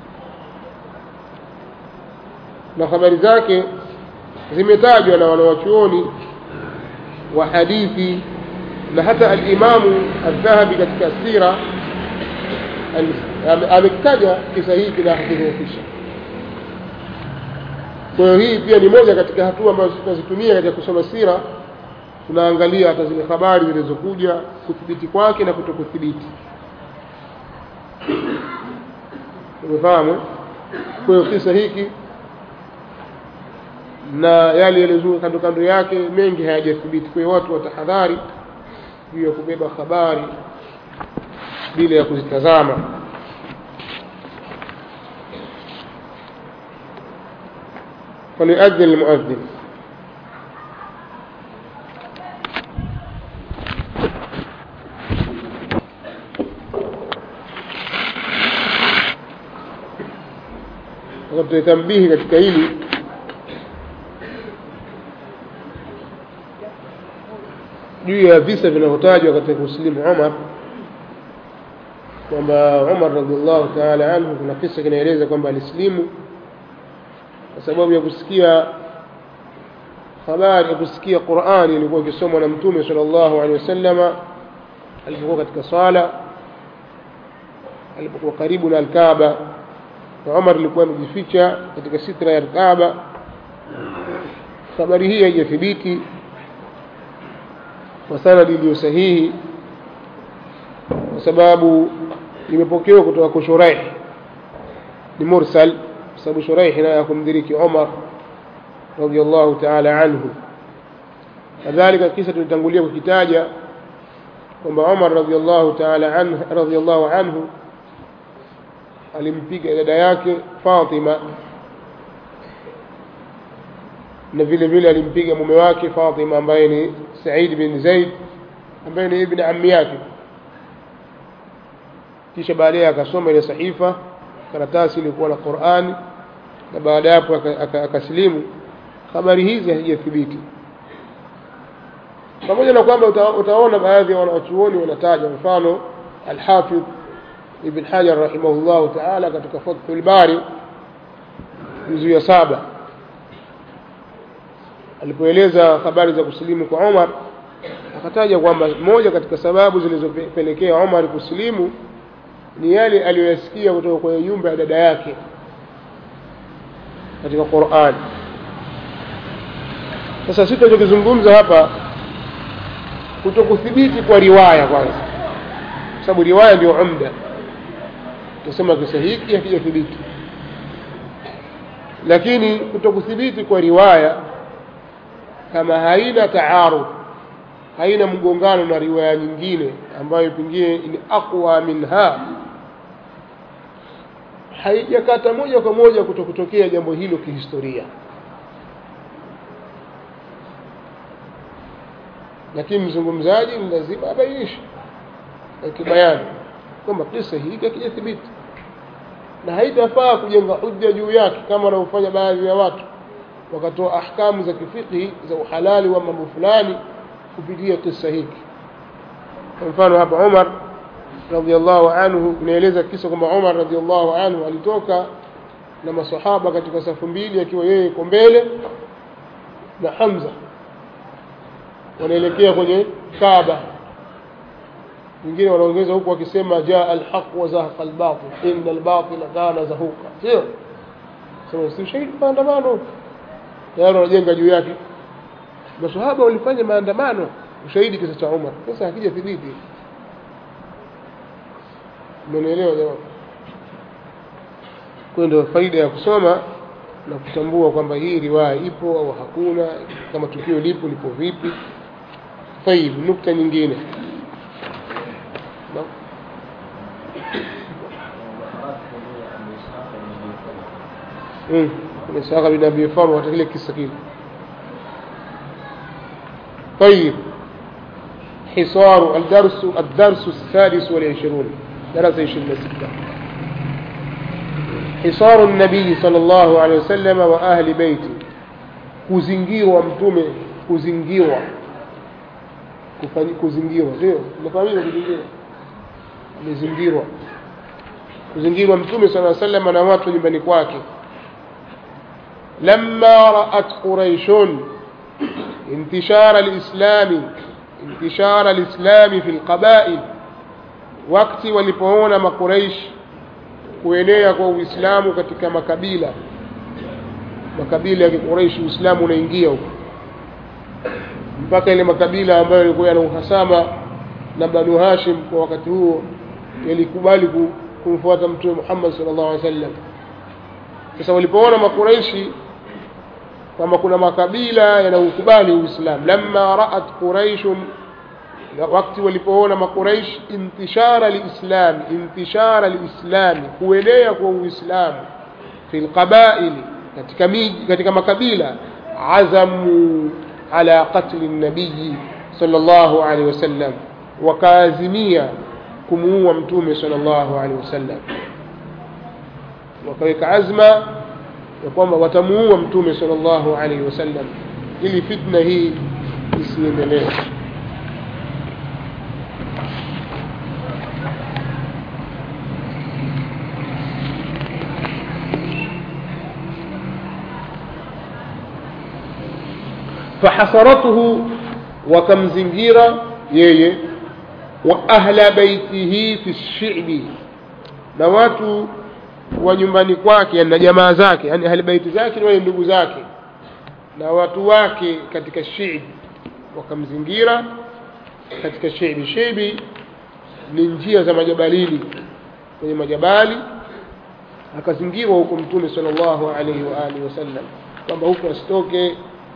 na habari zake zimetajwa na wanawachuoni wa hadithi na hata al-Imamu al-Dhahabi katika sira amekitaja kisa hiki na hakidhoofisha kwa hiyo hii pia ni moja katika hatua ambazo tunazitumia katika kusoma sira tunaangalia hata zile habari zilizokuja kuthibiti kwake na kutokuthibiti umefahamu kwa hiyo kisa hiki na yale yaliyozuka kando kando yake mengi hayajathibiti kwa hiyo watu watahadhari juu ya kubeba habari bila ya kuzitazama فليؤذن المؤذن tutaitambihi katika hili juu ya visa vinavyotajwa katika kusilimu Umar kwamba Umar radhiallahu ta'ala anhu kuna kisa kinaeleza kwamba alisilimu kwa sababu ya kusikia habari ya kusikia Qur'ani ilikuwa ikisomwa na Mtume sallallahu alaihi wasallama alipokuwa katika swala alipokuwa karibu na Al-Kaaba na Umar alikuwa amejificha katika sitra ya Al-Kaaba habari hii haijathibiti kwa sanadi iliyo sahihi kwa sababu imepokewa kutoka kwa Shuraih ni mursal kwa sababu Shuraih naye hakumdiriki Umar radhiallahu ta'ala anhu kadhalika kisa tulitangulia kukitaja kwamba Umar radhiallahu ta'ala anhu radhiallahu anhu alimpiga dada yake Fatima na vile vile alimpiga mume wake Fatima ambaye ni Said bin Zaid ambaye ni ibn ammi yake kisha baadaye akasoma ile sahifa karatasi ilikuwa na Qur'ani na baada hapo akasilimu habari hizi hazijathibiti pamoja na kwamba uta, utaona baadhi ya wanachuoni wanataja mfano Al-Hafidh Ibn Hajar rahimahullahu ta'ala katika Fathul Bari juzu ya saba alipoeleza habari za kusilimu kwa Umar akataja kwamba moja katika sababu zilizopelekea Umar kusilimu ni yale aliyoyasikia kutoka kwenye nyumba ya dada yake katika Qur'an sasa sisi tunachokizungumza hapa kutokuthibiti kwa riwaya kwanza kwa sababu riwaya ndio umda tusema kisa hiki hakijathibiti lakini kutokuthibiti kwa riwaya kama haina taarud haina mgongano na riwaya nyingine ambayo pengine ni aqwa minha haijakata moja kwa moja kutokutokea jambo hilo kihistoria lakini mzungumzaji ni lazima abainishe akibayani kwamba kisa hiki hakijathibiti na haitafaa kujenga hujja juu yake kama wanavyofanya baadhi ya watu wakatoa ahkamu za kifiqhi za uhalali wa mambo fulani kupitia kisa hiki kwa mfano hapa Umar radhiallahu anhu inaeleza kisa kwamba Umar radhiallahu anhu alitoka na masahaba katika safu mbili akiwa yeye yuko mbele na Hamza wanaelekea kwenye Kaaba wengine wanaongeza huku wakisema jaa alhaq wa zahaqa albatil inna albatila kana zahuqa sio sema si ushahidi maandamano tayari wanajenga juu yake masahaba walifanya maandamano ushahidi kisa cha Umar sasa hakija thibiti umenielewa jamani kwa ndio faida ya kusoma na kutambua kwamba hii riwaya ipo au hakuna kama tukio lipo lipo vipi طيب nukta nyingine na mm kuna Ishaqa bin Abi Farwa kile kisa kile طيب حصار الدرس الدرس السادس والعشرون درس عشرين ستة حصار النبي صلى الله عليه وسلم وأهل بيته kuzingirwa mtume kuzingirwa kuzingirwa sio unafahamika kuzingirwa amezingirwa kuzingirwa mtume sala sallam na watu nyumbani kwake lamma raat quraishun انتشار الإسلام انتشار الإسلام في القبائل wakati walipoona makuraish kuenea kwa uislamu katika makabila makabila ya kikuraishi uislamu unaingia huko mpaka ile makabila ambayo yalikuwa yana uhasama na banu hashim kwa wakati huo yalikubali kumfuata mtume muhammad sallallahu alaihi wasallam sasa walipoona makuraishi kwamba kuna makabila yanaukubali uislamu lamma raat quraishun wakati walipoona makuraish intishara lislami intishara lislami kuenea kwa uislamu fi lqabaili katika miji katika makabila azamu ala qatli nabiyi sallallahu alaihi wasallam wakaazimia kumuua mtume sallallahu alaihi wasallam wakaweka azma ya kwamba watamuua mtume sallallahu alaihi wasallam ili fitna hii isiendelee فحصرته وكمزنجيرا يي وأهل بيته في الشعب na watu wa nyumbani kwake na jamaa zake yani ahli baiti zake ni wale ndugu zake na watu wake katika shibi wakamzingira katika shibi shibi ni njia za majabalini kwenye majabali akazingirwa huko mtume sallallahu alaihi wa alihi wasallam kwamba huko asitoke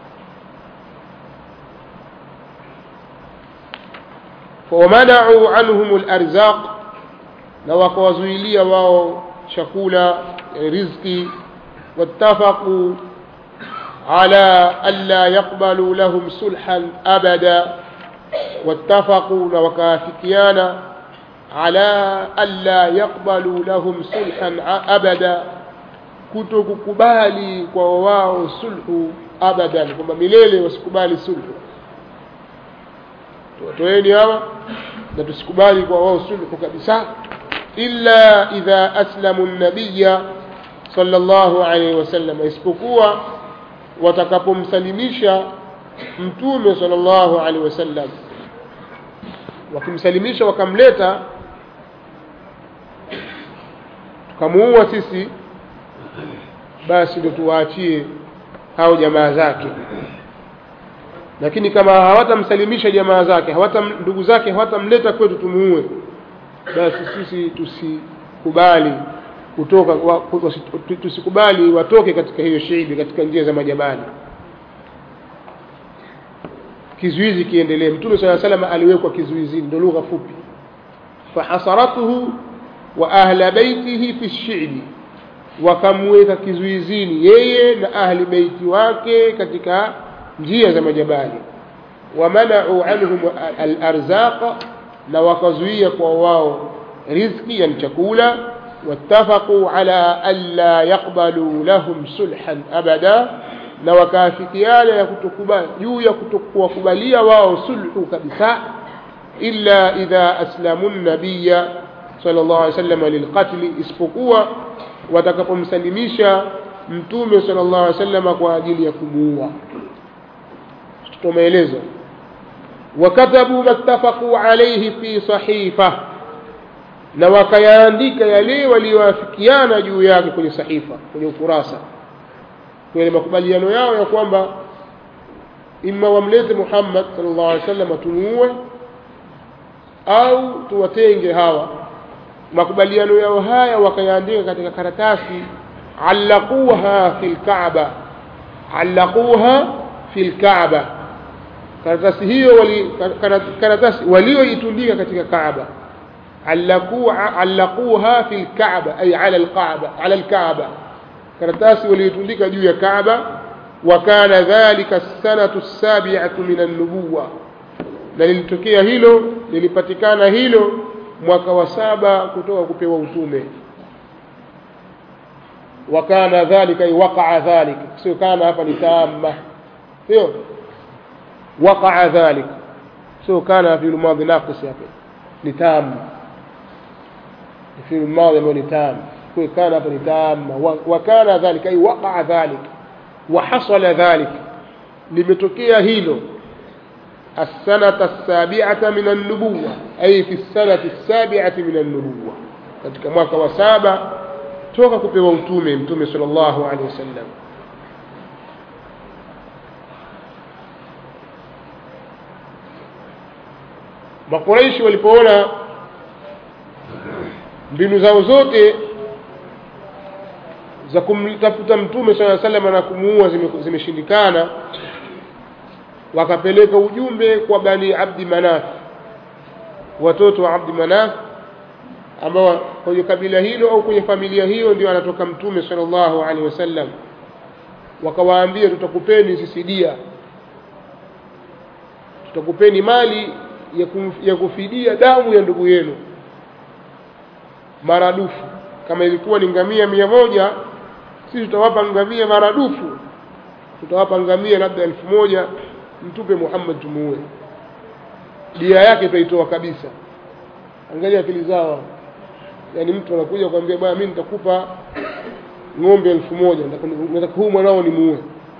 ومنعوا عنهم الأرزاق na wakawazuilia wao chakula riziki wattafaqu ala alla yaqbalu lahum sulhan abada wattafaqu na wakaafikiana ala alla yaqbalu lahum sulhan abada kuto kukubali kwa wao sulhu abadan kwamba milele wasikubali sulhu tuwatoeni hawa na tusikubali kwa wao sulhu kabisa illa idha aslamu nabiya sallallahu alaihi wasallam isipokuwa watakapomsalimisha mtume sallallahu alaihi wasallam wakimsalimisha wakamleta tukamuua sisi basi ndio tuwaachie hao jamaa zake lakini kama hawatamsalimisha jamaa zake hawata ndugu zake hawatamleta kwetu tumuue basi sisi tusikubali kutoka tusikubali watoke katika hiyo shiibi katika njia za majabali kizuizi kiendelee mtume saa salama aliwekwa kizuizini ndo lugha fupi fahasaratuhu wa ahla baitihi fi shiibi wakamweka kizuizini yeye na ahli beiti wake katika njia za majabali wamanau anhum alarzaqa na wakazuia kwa wao rizki yani chakula wattafaqu ala alla yaqbalu lahum sulhan abada na wakaafikiana ya kutokubali juu ya kutokuwakubalia wao sulhu kabisa illa idha aslamu nabiya sallallahu alaihi wasallam lilqatli isipokuwa watakapomsalimisha mtume sallallahu alaihi wasallam kwa ajili ya kumuua tumeeleza wakatabu mattafaqu alayhi fi sahifa na wakayaandika yale walioafikiana juu yake kwenye sahifa kwenye ukurasa kwenye makubaliano yao ya kwamba imma wamlete Muhammad sallallahu alaihi wasallam tumuue au tuwatenge hawa makubaliano yao haya wakayaandika katika karatasi allaquha fil kaaba allaquha fil kaaba karatasi hiyo wali karatasi walioitundika katika kaaba allaquha allaquha fil kaaba ay ala alkaaba ala alkaaba karatasi walioitundika juu ya kaaba وكان ذلك السنة السابعة من النبوة na lilitokea hilo lilipatikana hilo mwaka wa saba kutoka kupewa utume wakana dhalika waqaa dhalik sio kana hapa ni tamma sio waqaa dhalik sio kana fi almadhi naqis hapa ni tam fi almadhi ambayo ni tam kwa kana hapa ni tamma wakana dhalika ay waqaa dhalik وحصل ذلك limetokea hilo السنة السابعة من النبوة أي في السنة السابعة من النبوة katika mwaka wa saba toka kupewa utume mtume sallallahu alaihi wasallam makuraishi walipoona mbinu zao zote za kumtafuta mtume sala salama na kumuua zimeshindikana wakapeleka ujumbe kwa bani abdi manaf watoto wa abdi manaf ambao kwenye kabila hilo au kwenye familia hiyo ndio anatoka mtume sallallahu alaihi wasallam wakawaambia tutakupeni sisi dia tutakupeni mali ya, kum, ya kufidia damu ya ndugu yenu maradufu kama ilikuwa ni ngamia mia moja sisi tutawapa ngamia maradufu tutawapa ngamia labda elfu moja mtupe Muhammad tumuue dia yake tutaitoa kabisa angalia akili zao yaani mtu anakuja kwambia bwana mimi nitakupa ng'ombe elfu moja nataka huu mwanao ni muue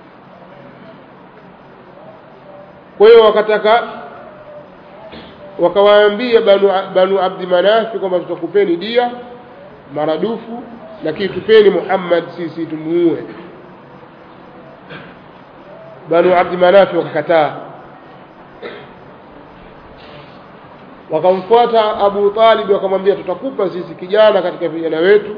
kwa hiyo wakataka wakawaambia banu, banu abdi manafi kwamba tutakupeni dia maradufu lakini tupeni Muhammad sisi tumuue banu abdi manafi wakakataa wakamfuata Abu Talib wakamwambia tutakupa sisi kijana katika vijana wetu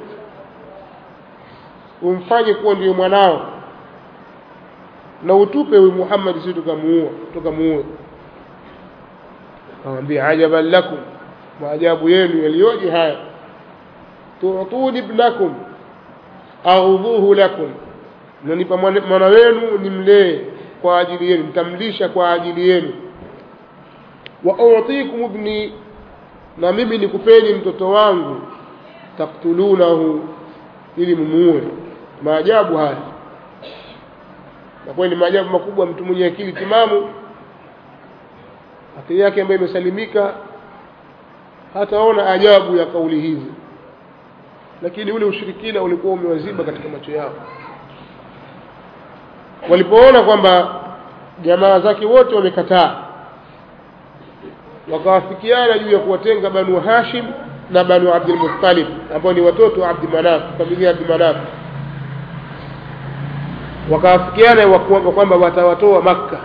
umfanye kuwa ndio mwanao na utupe huyu Muhammad sisi tukamuua tukamuue akamwambia ajaban lakum maajabu yenu yaliyoje haya tuutuni ibnakum aghudhuhu lakum mnanipa mwana wenu nimlee kwa ajili yenu mtamlisha kwa ajili yenu wa utikum ibni na mimi nikupeni mtoto wangu taktulunahu ili mumuue maajabu haya na kweli ni maajabu makubwa mtu mwenye akili timamu akili yake ambayo imesalimika hataona ajabu ya kauli hizi lakini ule ushirikina ulikuwa umewaziba katika macho yao walipoona kwamba jamaa zake wote wamekataa wakawafikiana juu ya kuwatenga banu hashim na banu abdul muttalib ambao ni watoto wa abdi manaf familia ya abdi manaf wakawafikiana kwamba watawatoa makka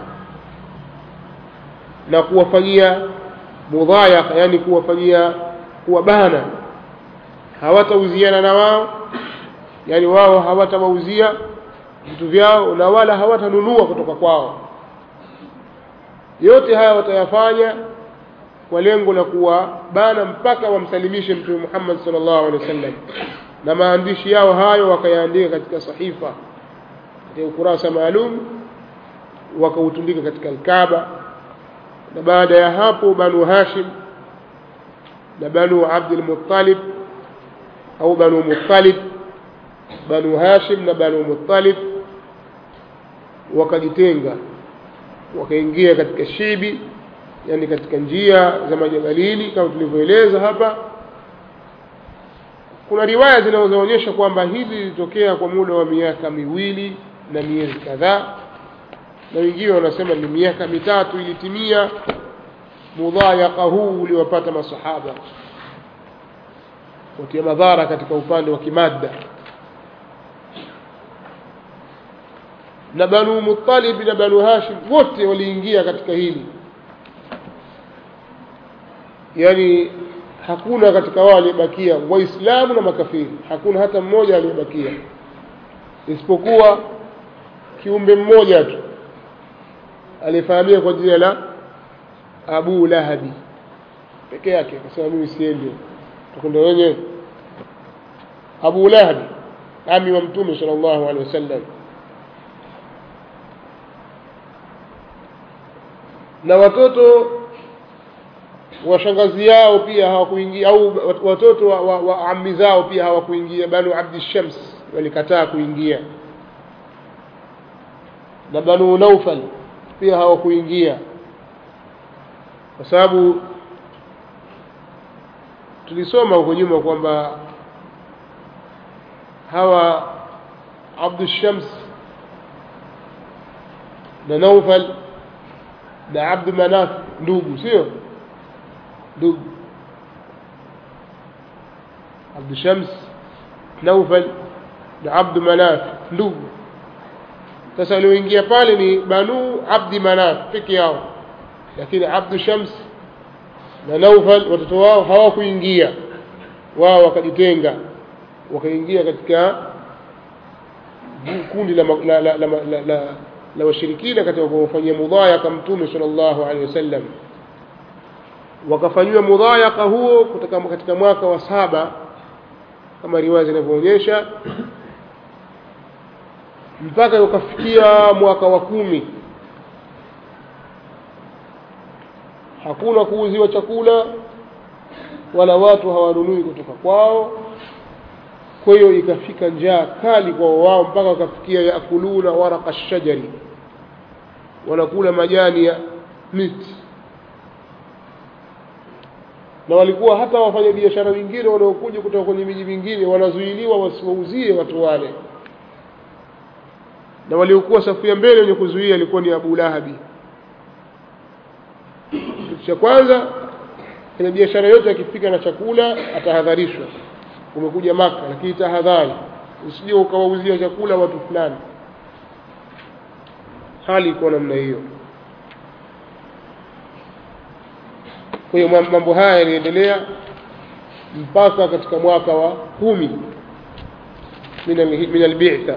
na kuwafanyia mudhayaka yani kuwafanyia kuwabana hawatauziana na wao yani wao hawatawauzia vitu vyao na wala hawatanunua kutoka kwao yote haya watayafanya kwa lengo la kuwabana mpaka wamsalimishe mtume Muhammad sallallahu alaihi wasallam na maandishi yao hayo wakayaandika katika sahifa katika ukurasa maalum wakautundika katika Alkaaba na baada ya hapo Banu Hashim na Banu Abdul Muttalib au Banu Muttalib Banu Hashim na Banu Muttalib wakajitenga wakaingia katika shibi yani katika njia za majabalini kama tulivyoeleza hapa kuna riwaya zinazoonyesha kwamba hili lilitokea kwa muda wa miaka miwili na miezi kadhaa na wengine wanasema ni miaka mitatu ilitimia mudhayaka huu uliwapata masahaba kutia madhara katika upande wa kimadda na banu muttalib na banu hashim wote waliingia katika hili yani hakuna katika wao aliyebakia waislamu na makafiri hakuna hata mmoja aliyebakia isipokuwa kiumbe mmoja tu aliyefahamia kwa jina la abu lahabi peke yake akasema mimi siendi tukwenda wenyewe abu lahabi ami wa mtume sal llahu alehi wasallam na watoto wa shangazi yao pia hawakuingia au watoto wa, wa, wa ammi zao pia hawakuingia banu abdi shams walikataa kuingia na banu naufal pia hawakuingia kwa sababu tulisoma huko nyuma kwamba hawa abdu shams na naufal na abdu manaf ndugu sio ndugu abdu shams naufal na abdu manaf ndugu sasa walioingia pale ni banu abdi manaf peke yao lakini abdu shams na naufal watoto wao hawakuingia wao wakajitenga wakaingia katika kundi la, la, la, la, la, la, la washirikina katika kumfanyia mudhayaka mtume sallallahu alaihi wasallam wakafanyiwa mudhayaka huo kutoka katika mwaka wa saba kama riwaya zinavyoonyesha mpaka ukafikia mwaka wa kumi hakuna kuuziwa chakula wala watu hawanunui kutoka kwao kwa hiyo ikafika njaa kali kwa wao mpaka wakafikia yakuluna waraka shajari wanakula majani ya miti na walikuwa hata wafanya biashara wengine wanaokuja kutoka kwenye miji mingine wanazuiliwa wasiwauzie watu wale na waliokuwa safu ya mbele wenye kuzuia ilikuwa ni Abu Lahabi kitu cha kwanza kwenye biashara yote akifika na chakula atahadharishwa umekuja maka lakini tahadhari usije ukawauzia chakula watu fulani hali iko namna hiyo kwa hiyo mambo haya yaliendelea mpaka katika mwaka wa kumi min albitha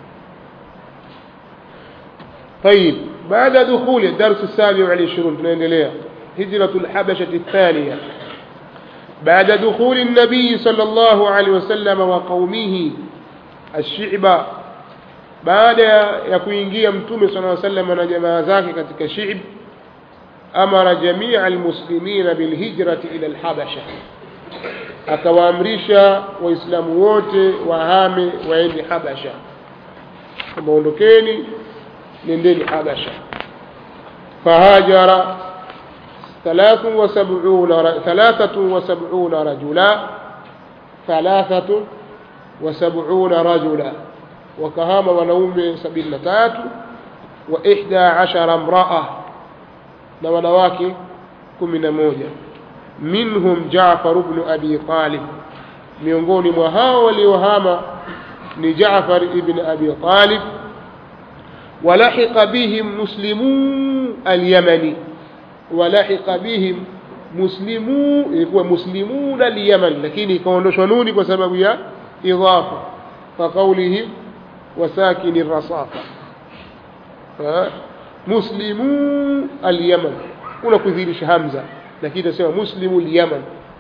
طيب بعد دخول الدرس السابع والعشرون tunaendelea هجرة الحبشة الثانية بعد دخول النبي صلى الله عليه وسلم وقومه الشعب بعد ya kuingia mtume صلى الله عليه وسلم na jamaa zake katika shi'b amara jamia almuslimina bilhijrati ila alhabasha akawaamrisha waislamu wote wahame waende habasha kama ondokeni nendeni habasha fahajara ثلاث وسبعون ثلاثة وسبعون رجلا ثلاثة وسبعون رجلا وكهام ونوم سبيل تات وإحدى عشر امرأة na wanawake kumi na moja minhum Jaafar ibn Abi Talib miongoni mwa hao waliohama ni Jaafar ibn Abi Talib walahiqa bihim muslimu al-Yamani walahiqa bihim muslimu ilikuwa muslimun al-Yaman lakini ikaondoshwa nuni kwa sababu ya idhafa fa qawlihim wasakin ar-rasafa muslimu al-Yaman kuna kudhihirisha hamza lakini itasema muslimu al-Yaman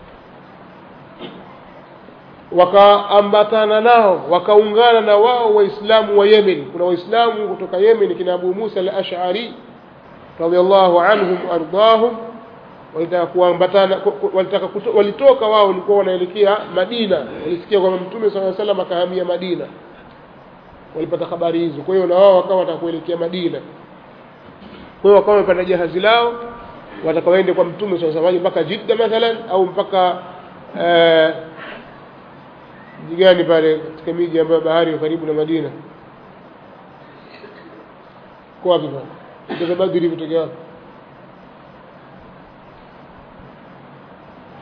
wakaambatana nao wakaungana na wao waislamu wa Yemen kuna waislamu kutoka Yemen kina Abu Musa al-Ash'ari radiyallahu anhum ardahum walitaka kuambatana walitaka walitoka wao walikuwa wanaelekea Madina walisikia kwamba Mtume صلى الله عليه وسلم akahamia Madina walipata habari hizo kwa hiyo na wao wakawa watakuelekea Madina kwa hiyo wakawa wamepanda jahazi lao watakawaende kwa mtume swalla sallam mpaka Jidda mathalan au mpaka mji gani pale katika miji ambayo bahari iko karibu na Madina kwa wapi pale kutoka Badri kutoka wapi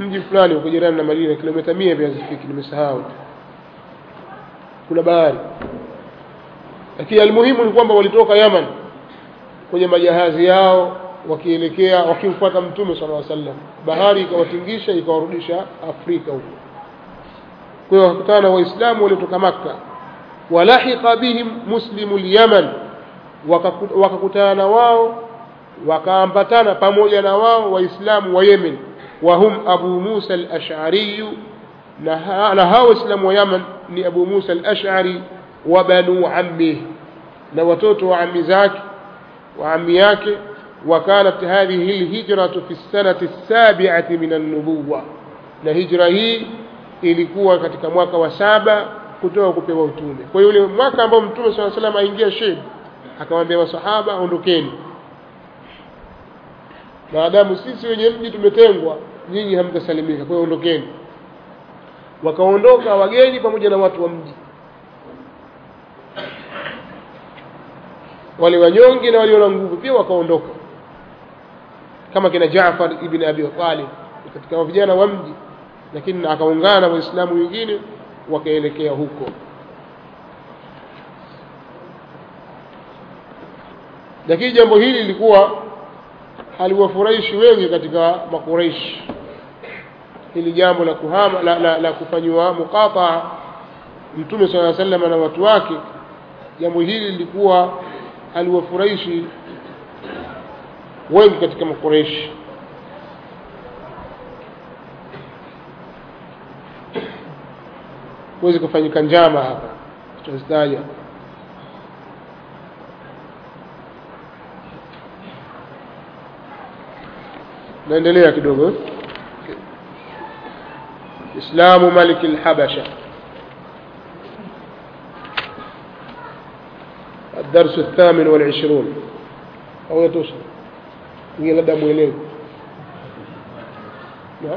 mji fulani uko jirani na Madina kilomita mia pia zifiki nimesahau kuna bahari lakini almuhimu ni kwamba walitoka Yaman kwenye majahazi yao wakielekea wakimfuata mtume sallallahu alaihi wasallam bahari ikawatingisha ikawarudisha Afrika huko kwa hiyo wakutana na waislamu waliotoka Makka walahiqa bihim muslimu al-Yaman wakakutana na wao wakaambatana pamoja na wao waislamu wa Yemen wa hum Abu Musa al-Ash'ari na hao waislamu wa Yaman ni Abu Musa al-Ash'ari wa banu ammi na watoto wa ammi zake wa ammi yake وكانت هذه الهجرة في السنة السابعة من النبوة na hijra hii ilikuwa katika mwaka wa saba kutoka kupewa utume kwa hiyo ule mwaka ambao mtume saa salam aingia Sheb akamwambia masahaba ondokeni maadamu sisi wenye mji tumetengwa nyinyi hamtasalimika kwa hiyo ondokeni wakaondoka wageni pamoja na watu wa mji wale wanyonge na walio na nguvu pia wakaondoka kama kina Jaafar ibn Abi Talib katika vijana wa mji lakini akaungana na waislamu wengine wakaelekea huko lakini jambo hili lilikuwa haliwafurahishi wengi katika makureishi hili jambo la kuhama la, la, la kufanyiwa muqataa mtume sala sallam na watu wake jambo hili lilikuwa haliwafurahishi wengi katika makureishi huwezi kufanyika njama hapa tutazitaja naendelea kidogo islamu malik alhabasha الدرس الثامن والعشرون أو يتوصل هي لدى mwelevu نعم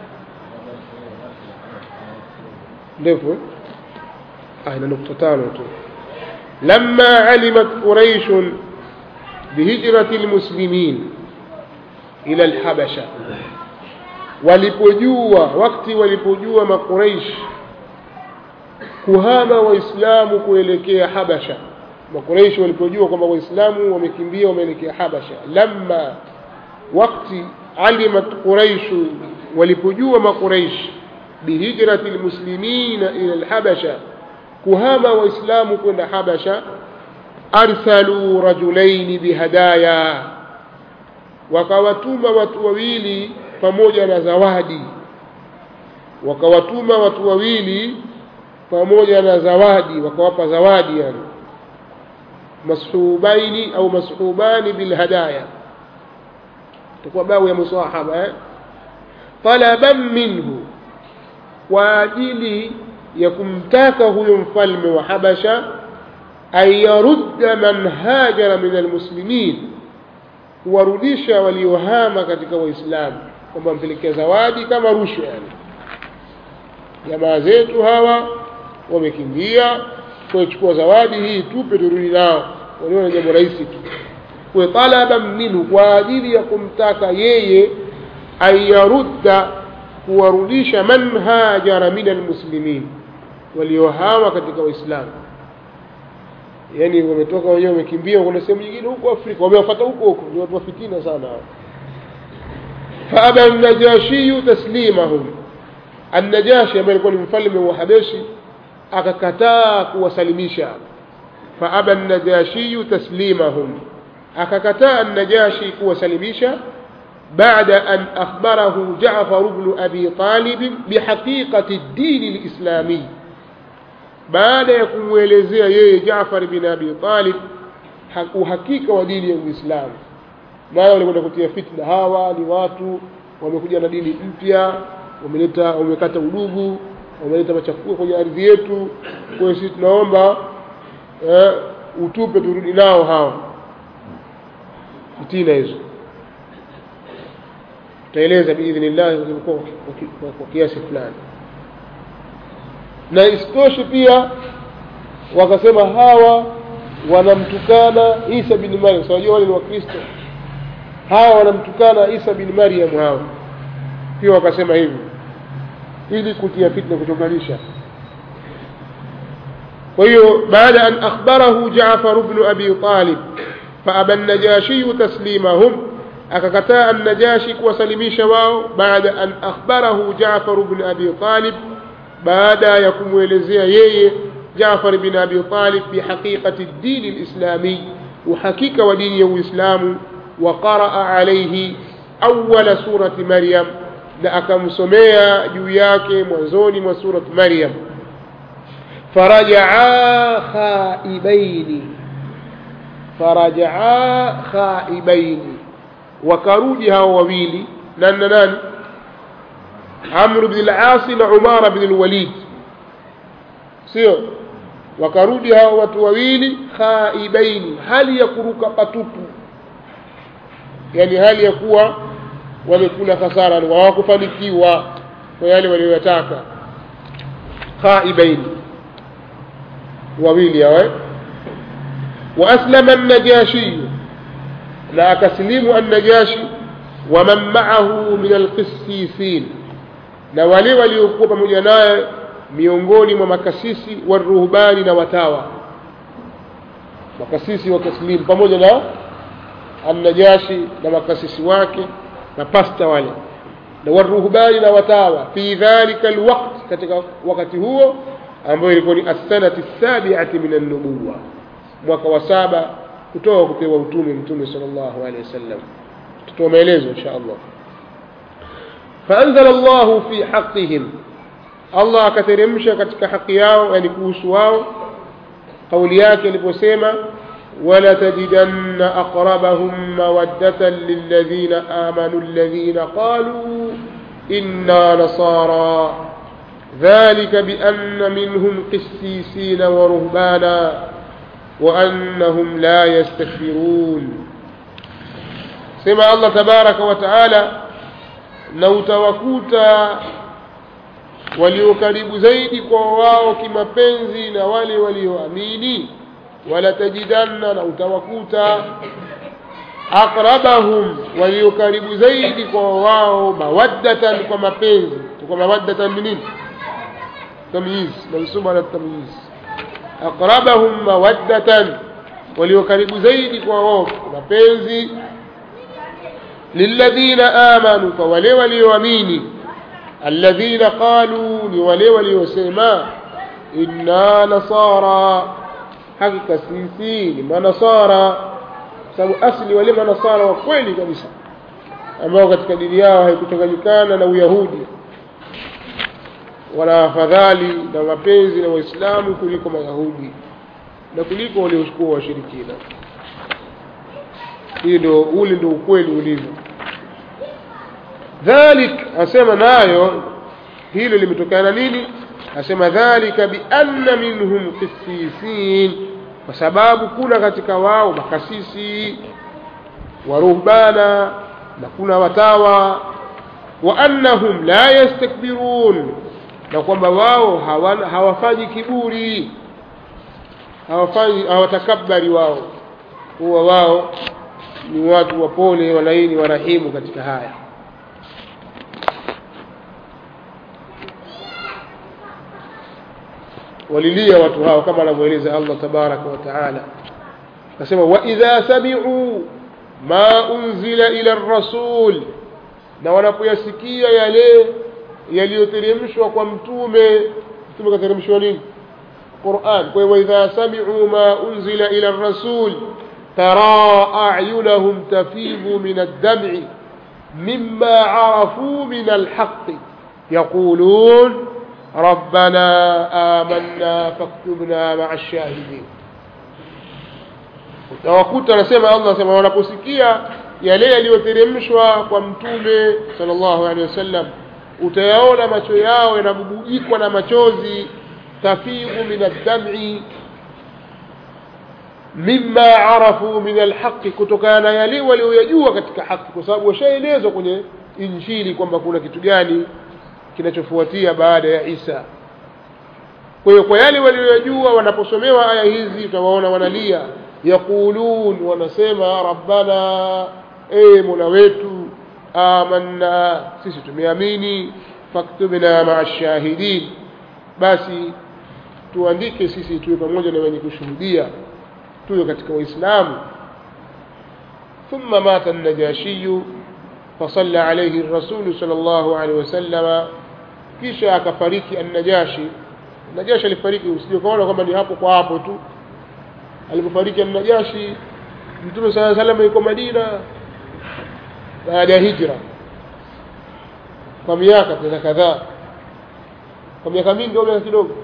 ndefu ah ina nukta tano tu lamma alimat quraish bihijrati almuslimin ila alhabasha walipojua wakati walipojua makuraish kuhama waislamu kuelekea habasha makuraish walipojua kwamba waislamu wamekimbia wameelekea habasha lamma wakati alimat quraish walipojua makuraish bihijrati almuslimina ila alhabasha kuhama waislamu kwenda habasha arsalu rajulaini bihadaya wakawatuma watu wawili pamoja na zawadi wakawatuma watu wawili pamoja na zawadi wakawapa zawadi yani mashubaini au mashubani bilhadaya takuwa bau ya musahaba eh? talaban minhu kwa ajili ya kumtaka huyo mfalme wa habasha an yarudda man hajara min almuslimin kuwarudisha waliohama katika waislamu kwamba mpelekea zawadi kama rushwa yani jamaa zetu hawa wamekimbia kuchukua zawadi hii tupe turudi nao waliona jambo rahisi tu kwa talaban minhu kwa ajili ya kumtaka yeye ayarudda kuwarudisha man hajara min almuslimin waliohama katika waislamu yani wametoka wenyewe wamekimbia kuna sehemu nyingine huko Afrika wamewafuata huko huko ni watu wa fitina sana hao faaba an-najashi taslimahum an-najashi ambaye alikuwa ni mfalme wa Habeshi akakataa kuwasalimisha faaba an-najashi taslimahum akakataa an-najashi kuwasalimisha بعد أن أخبره جعفر بن أبي طالب بحقيقة الدين الإسلامي baada ya kumwelezea yeye Jaafar bin Abi Talib uhakika wa dini ya Uislamu. Maana walikwenda kutia fitna, hawa ni watu wamekuja na dini mpya, wameleta wamekata udugu, wameleta machafuko kwenye ardhi yetu. Kwa hiyo sisi tunaomba eh, utupe turudi nao hawa. Fitina hizo tutaeleza biidhnillah kwa kiasi fulani na isitoshe pia wakasema hawa wanamtukana Isa bin Maryam so wajua wale ni wakristo hawa wanamtukana Isa bin Maryam hawa pia wakasema hivi ili kutia fitna kutokanisha kwa hiyo baada an akhbarahu Jaafar ibn Abi Talib faaba an-Najashi taslimahum akakataa an-Najashi kuwasalimisha wao baada an akhbarahu Jaafar ibn Abi Talib baada ya kumwelezea yeye Jaafar ibn Abi Talib bihaqiqati ad-din al-islami uhakika wa dini ya Uislamu wa qaraa alayhi awwala surati Maryam na akamsomea juu yake mwanzoni mwa surati Maryam فرجعا خائبين فرجعا خائبين وكرودي هاو وويلي نان نان عمرو بن العاص وعمار بن الوليد sio wakarudi hao watu wawili khaibaini hali ya kuruka patupu yani hali ya kuwa wamekula hasara hawakufanikiwa kwa yale waliyotaka khaibaini wawili hawa وأسلم النجاشي لا أكسلم النجاشي ومن معه من القسيسين na wale waliokuwa pamoja naye miongoni mwa makasisi waruhbani na watawa makasisi wa taslim pamoja na annajashi na makasisi wake na pasta wale na waruhbani na watawa fi dhalika alwaqt katika wakati huo ambayo ilikuwa ni as-sanati sabiati min an-nubuwa mwaka wa saba kutoka kupewa utume mtume sallallahu alaihi wasallam tutoa maelezo insha Allah فأنزل الله في حقهم الله akateremsha katika haki yao yani kuhusu wao kauli yake aliposema ولا تجدن أقربهم مودة للذين آمنوا الذين قالوا إنا نصارى ذلك بأن منهم قسيسين ورهبانا وأنهم لا يستكبرون سمع الله تبارك وتعالى لو توكوتا walio karibu zaidi kwa wao kimapenzi na wale walioamini wala tajidanna na utawakuta aqrabahum walio karibu zaidi kwa wao mawaddatan kwa mapenzi kwa mawaddatan ni nini tamyiz mansuba ala tamyiz aqrabahum mawaddatan walio karibu zaidi kwa wao mapenzi lilladhina amanu kwa wale walioamini alladhina qalu ni wale waliosema inna nasara hakika sisi ni manasara sababu asli wale manasara wa kweli kabisa ambao katika dini yao haikuchanganyikana na uyahudi wana afadhali na mapenzi na waislamu kuliko mayahudi na kuliko waliochukua washirikina hii ndio ule ndio ukweli ulivyo dhalik asema nayo hilo limetokana nini asema dhalika bianna minhum qisisin kwa sababu kuna katika wao makasisi waruhbana na kuna watawa wa annahum la yastakbirun na kwamba wao hawafanyi kiburi hawafanyi hawatakabari wao huwa wao ni watu wapole walaini warahimu katika haya walilia watu hao kama anavyoeleza Allah tabaraka wa taala akasema wa idha sami'u ma unzila ila rasul na wanapoyasikia yale yaliyoteremshwa kwa mtume mtume kateremshwa nini Qur'an kwa hiyo idha sami'u ma unzila ila rasul tara a'yunahum tafidu min ad-dam'i mimma 'arafu min al-haqq yaqulun ربنا آمنا فاكتبنا مع الشاهدين utawakuta anasema Allah anasema wanaposikia yale yaliyoteremshwa kwa mtume sallallahu alaihi wasallam utayaona macho yao yanabubujikwa na machozi tafidu min ad-dam'i mimma arafu min al-haqq kutokana na yale walioyajua katika haki kwa sababu washaelezwa kwenye injili kwamba kuna kitu gani kinachofuatia baada ya Isa. Kwa hiyo kwa yale waliyojua wanaposomewa aya hizi utawaona wanalia, yaqulun, wanasema rabbana, e mola wetu, amanna sisi tumeamini faktubna maa shahidin basi tuandike sisi tuwe pamoja na wenye kushuhudia tuwe katika waislamu ثم مات النجاشي فصلى عليه الرسول صلى الله عليه وسلم kisha akafariki an-Najashi Najashi alifariki usije kaona kwamba ni hapo kwa hapo tu alipofariki an-Najashi Mtume صلى الله عليه وسلم yuko Madina baada ya hijra kwa miaka tena kadhaa kwa miaka mingi au miaka kidogo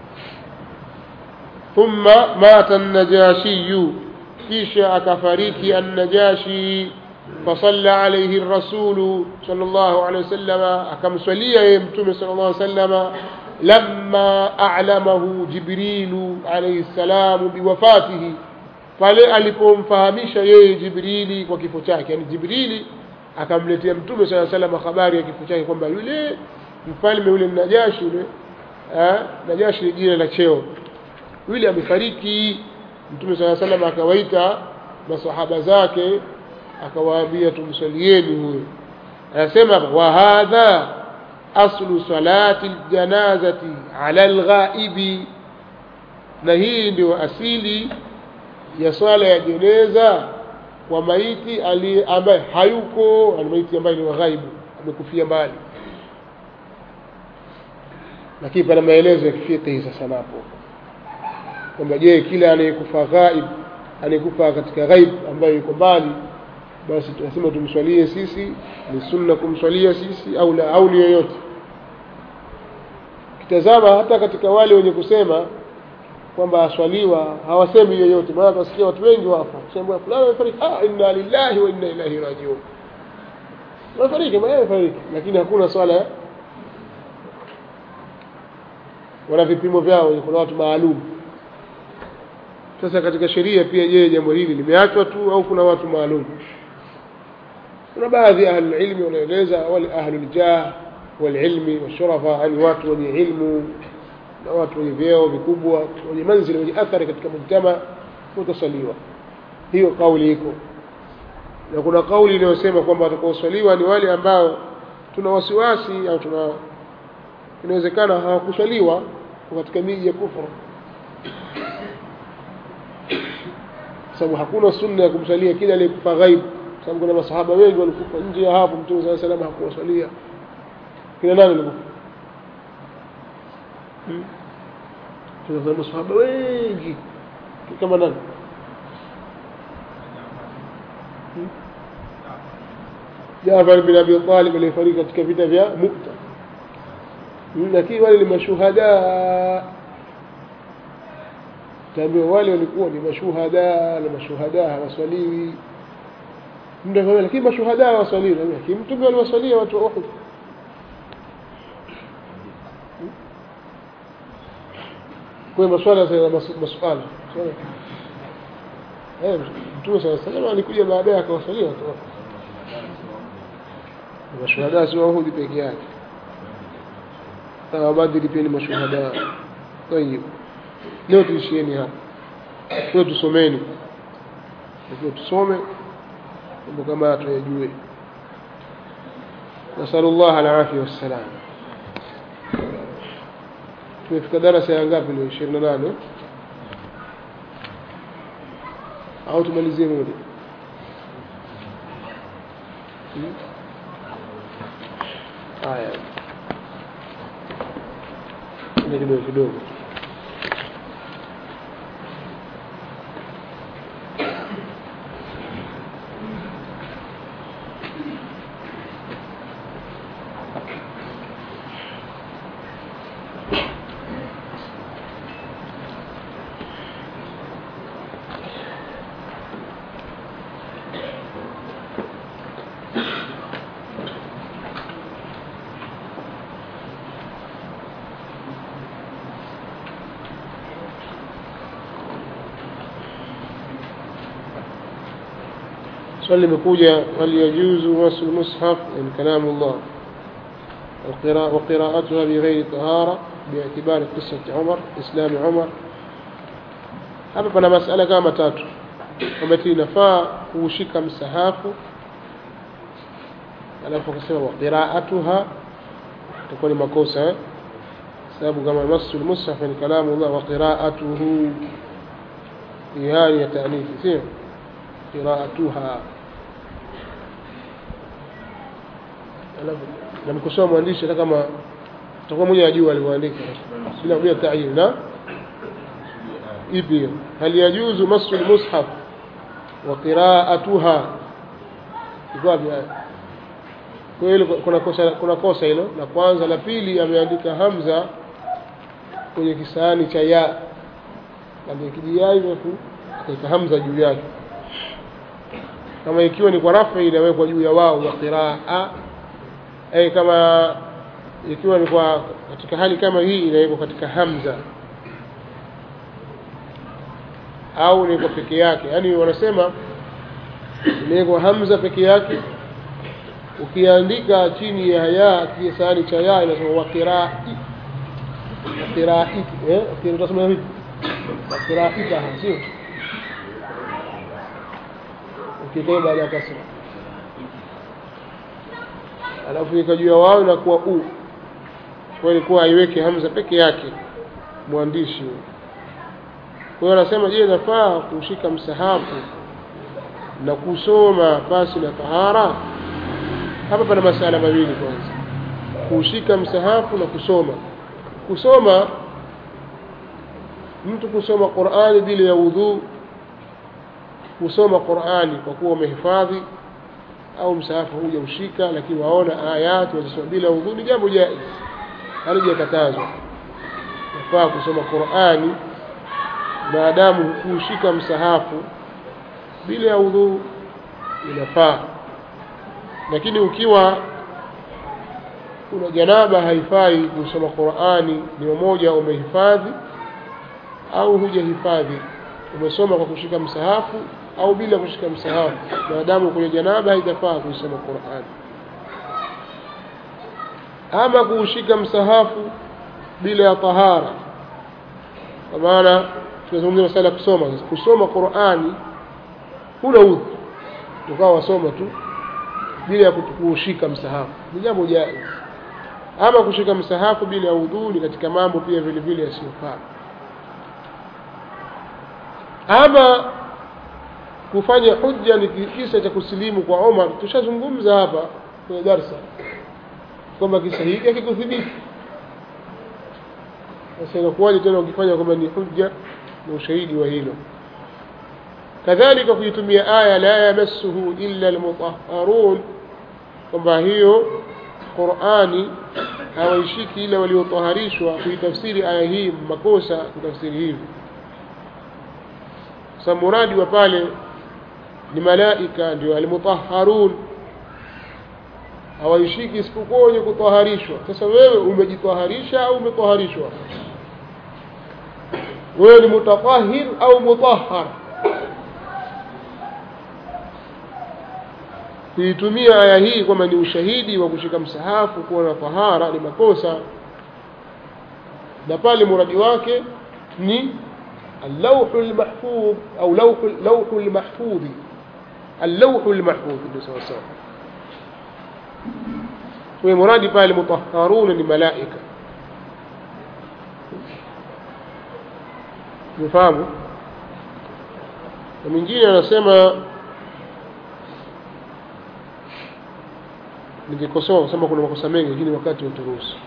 thumma mata an-Najashi kisha akafariki an-Najashi فصلى عليه الرسول صلى الله عليه وسلم أكم صلي يمتم صلى الله عليه وسلم لما أعلمه جبريل عليه السلام بوفاته pale alipomfahamisha yeye jibrili kwa kifo chake yani jibrili akamletea mtume saa salam habari ya kifo chake kwamba yule mfalme yule najashi yule najashi ni jina la cheo yule amefariki mtume saa salam akawaita masahaba zake akawaambia tumsalieni huyo anasema wa hadha aslu salati aljanazati ala alghaibi na hii ndio asili ya swala ya jeneza kwa maiti ali ambaye hayuko maiti ambaye ni waghaibu amekufia mbali lakini pana maelezo ya kifiqhi sasa napo kwamba je kila anayekufa ghaib anayekufa katika ghaib ambaye yuko mbali basi tunasema tumswalie sisi ni sunna kumswalia sisi au la au ni yoyote kitazama hata katika wale wenye kusema kwamba aswaliwa hawasemi yoyote maana tunasikia watu wengi wafa sema fulani amefariki ah inna lillahi wa inna ilaihi rajiun amefariki maana amefariki lakini hakuna swala wana vipimo vyao kuna watu maalum sasa katika sheria pia je jambo hili limeachwa tu au kuna watu maalum kuna baadhi ya ahlulilmi wanaeleza wale ahluljah walilmi washurafa yani watu wenye ilmu na watu wenye vyeo vikubwa wenye manzili wenye athari katika mujtama utasaliwa hiyo kauli iko na kuna kauli inayosema kwamba watakaoswaliwa ni wale ambao tuna wasiwasi au tuna inawezekana hawakuswaliwa katika miji ya kufuru sababu hakuna sunna ya kumsalia kila aliyekufa ghaibu sababu kuna masahaba wengi walikufa nje ya hapo mtume saa salama hakuwasalia kina nani walikufa kuna masahaba wengi kama nani Jafar bin Abi Talib aliyefariki katika vita vya Mu'ta lakini wale ni mashuhada taambiwa wale walikuwa ni mashuhada na mashuhada hawaswaliwi mtu akamwambia lakini mashuhada hawaswaliwi lakini mtume aliwasalia watu wa Uhud kwa maswala sana maswala eh mtume sana sana alikuja baadaye akawasalia watu wa mashuhada si wa Uhud peke yake na Badri pia ni mashuhada طيب leo tuishieni hapa leo tusomeni leo tusome mambo kama tuyajue nasalu llah alafia wassalam tumefika darasa ya ngapi leo ishirini na nane au tumalizie moja haya kidogo kidogo swali limekuja hal yajuzu masu lmushaf yani kalamu llah وقراءتها بغير طهارة باعتبار قصة عمر إسلام عمر hapa pana masala kama tatu kwamba inafaa kuushika msahafu alafu akasema wa qiraatuha itakuwa ni makosa eh? sababu kama masu lmushaf ni kalamu llah wa qiraatuhu hii hali ya taanithi sio qiraatuha alafu namkosoa mwandishi hata kama utakuwa mwenye ajua alivyoandika bila bila tayin na ipi hiyo hal yajuzu masu lmushaf wa qiraatuha iko wapi haya kwa hiyo kuna kosa kuna kosa hilo la kwanza la pili ameandika hamza kwenye kisahani cha ya alikijia hivyo tu akaweka hamza juu yake kama ikiwa ni kwa rafi inawekwa juu ya wao wa qiraa eh kama ikiwa ni kwa katika hali kama hii inawekwa katika hamza au ni kwa peke yake yaani wanasema inawekwa hamza peke yake ukiandika chini ya ya kisahani cha ya inasema waqirai waqirai eh utasema vipi waqirai sio ukikaa baada ya kasra alafu ikajua wao inakuwa u kwa ilikuwa aiweke hamza peke yake mwandishi kwa hiyo anasema je nafaa kushika msahafu na kusoma pasi na tahara hapa pana masala mawili kwanza kushika msahafu na kusoma kusoma mtu kusoma Qur'ani bila ya udhu kusoma Qur'ani kwa kuwa umehifadhi au msahafu huja ushika lakini waona ayati wazisoma bila udhu ni jambo jaiz halijakatazwa nafaa kusoma Qur'ani maadamu kushika msahafu bila ya udhu inafaa lakini ukiwa una janaba haifai kusoma Qur'ani ni mmoja umehifadhi au hujahifadhi umesoma kwa kushika msahafu au bila kushika msahafu maadamu kwenye janaba haitafaa kusoma Qur'ani ama kuushika msahafu bila ya tahara kwa maana tunazungumzia masala kusoma kusoma Qur'ani huna udhu ukawa wasoma tu bila ya kushika msahafu ni jambo jaiz ama kushika msahafu bila ya udhu ni katika mambo pia vile vile yasiyofaa ama kufanya hujja ni kisa cha kusilimu kwa Omar tushazungumza hapa kwenye darsa kwamba kisa hiki hakikuthibiti sasa inakuwaje tena ukifanya kwamba ni hujja na ushahidi wa hilo kadhalika kuitumia aya la yamassuhu illa almutahharun kwamba hiyo Qur'ani hawaishiki ila waliotaharishwa kuitafsiri aya hii makosa kutafsiri hivi sasa muradi wa pale ni malaika ndio almutahharun hawaishiki isipokuwa wenye kutaharishwa sasa wewe umejitaharisha au umetaharishwa wewe ni mutatahhir au mutahhar kuitumia aya hii kwamba ni ushahidi wa kushika msahafu kuwa na tahara ni makosa na pale muradi wake ni اللوح المحفوظ أو لوح لوح المحفوظ اللوح المحفوظ ndio sawa sawa kwa muradi pale mutahharuna ni malaika mfahamu na mwingine anasema ningekosoa kusema kuna makosa mengi lakini wakati uturuhusu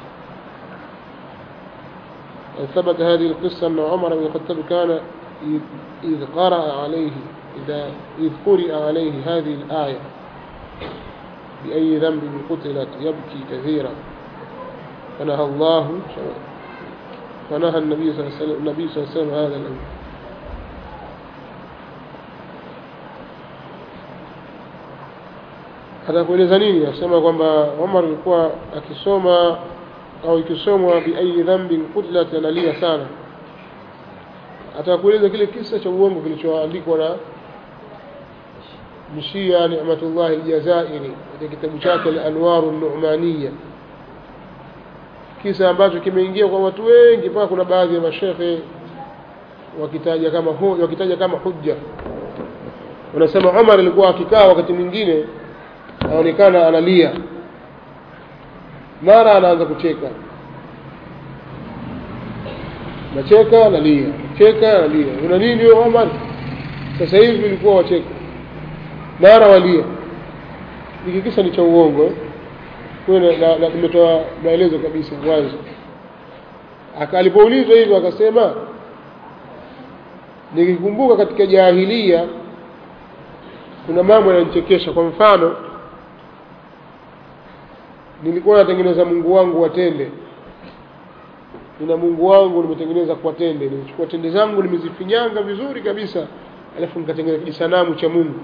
ثبت هذه القصة أن عمر بن الخطاب كان إذ قرأ عليه إذا إذ قرئ عليه هذه الآية بأي ذنب قتلت يبكي كثيرا فنهى الله فنهى النبي صلى الله عليه وسلم النبي صلى الله عليه وسلم هذا الأمر hata kueleza nini asema kwamba Umar alikuwa akisoma au ikisomwa biayi dhambin qutlat analia sana atakueleza kile kisa cha uongo kilichoandikwa na mshia Ni'matullah al-Jazairi katika kitabu chake al-Anwar an-Nu'maniyya kisa ambacho kimeingia kwa watu wengi mpaka kuna baadhi ya mashehe wakitaja kama hu, wakitaja kama hujja wanasema Umar alikuwa akikaa wakati mwingine anaonekana analia mara anaanza kucheka nacheka analia cheka analia una nini wewe Omar sasa hivi ulikuwa wacheka mara walia hiki kisa ni cha uongo eh? kwa hiyo na- na- nimetoa maelezo kabisa mwanzo Aka- alipoulizwa hivyo akasema nikikumbuka katika jahilia kuna mambo yananichekesha kwa mfano nilikuwa natengeneza mungu wangu wa tende nina mungu wangu nimetengeneza kwa tende nimechukua tende zangu nimezifinyanga vizuri kabisa alafu nikatengeneza kijisanamu cha mungu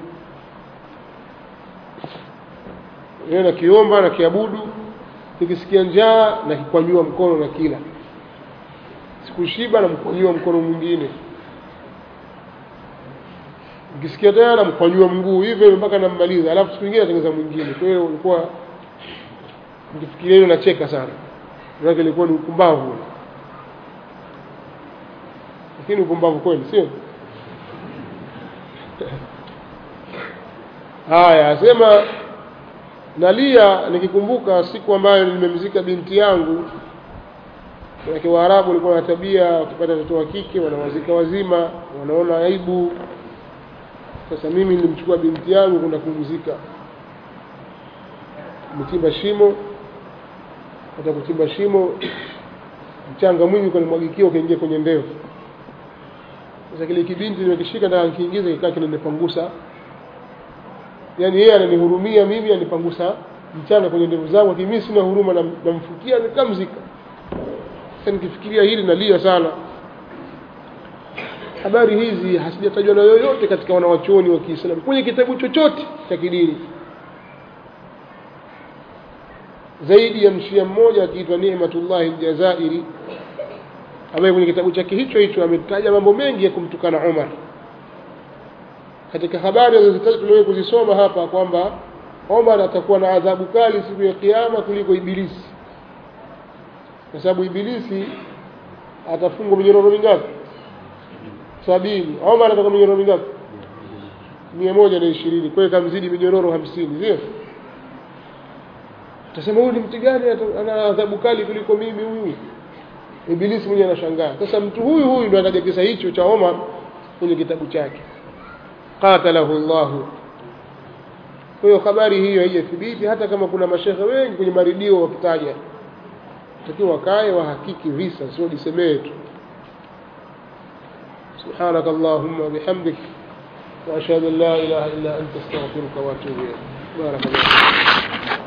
Yeye nakiomba na kiabudu nikisikia njaa na kikwanyua mkono na kila sikushiba na mkwanyua mkono mwingine nikisikia tena namkwanyua mguu hivyo hivyo mpaka nammaliza alafu siku nyingine natengeneza mwingine kwa hiyo ulikuwa nikifikiria hilo nacheka sana manake ilikuwa ni upumbavu lakini upumbavu kweli sio haya asema nalia nikikumbuka siku ambayo nimemzika binti yangu manake waarabu walikuwa na tabia wakipata watoto wa kike wanawazika wazima wanaona aibu sasa mimi nilimchukua binti yangu kwenda kumzika mchimba shimo hata kuchimba shimo mchanga mwingi ukanimwagikia ukaingia kwenye ndevu sasa kile kibinti nimekishika nataka nikiingiza kikaa kinanipangusa yaani yeye ananihurumia mimi anipangusa mchanga kwenye ndevu zangu lakini mimi sina huruma nam- namfukia nikamzika sasa nikifikiria hili nalia sana habari hizi hasijatajwa na yoyote katika wanawachuoni wa Kiislamu kwenye kitabu chochote cha kidini zaidi ya mshia mmoja akiitwa Ni'matullahi Aljazairi ambaye kwenye kitabu chake hicho hicho ametaja mambo mengi ya kumtukana Umar katika habari alizozitaja tuliwahi kuzisoma hapa kwamba Omar atakuwa na adhabu kali siku ya kiyama kuliko Ibilisi kwa sababu Ibilisi atafungwa minyororo mingapi sabini Omar atakuwa minyororo mingapi mia moja na ishirini kwa hiyo kamzidi minyororo hamsini sio tasema huyu ni mtu gani ata- ana adhabu kali kuliko mimi huyu Ibilisi mwenyewe anashangaa sasa mtu huyu huyu ndo ataja kisa hicho cha Omar kwenye kitabu chake qatalahu llahu kwa hiyo habari hiyo haijathibiti hata kama kuna mashehe wengi kwenye maridio wakitaja takiwa wakae wahakiki visa sio jisemee tu سبحانك اللهم وبحمدك وأشهد أن لا إله إلا أنت استغفرك وأتوب إليك بارك الله فيك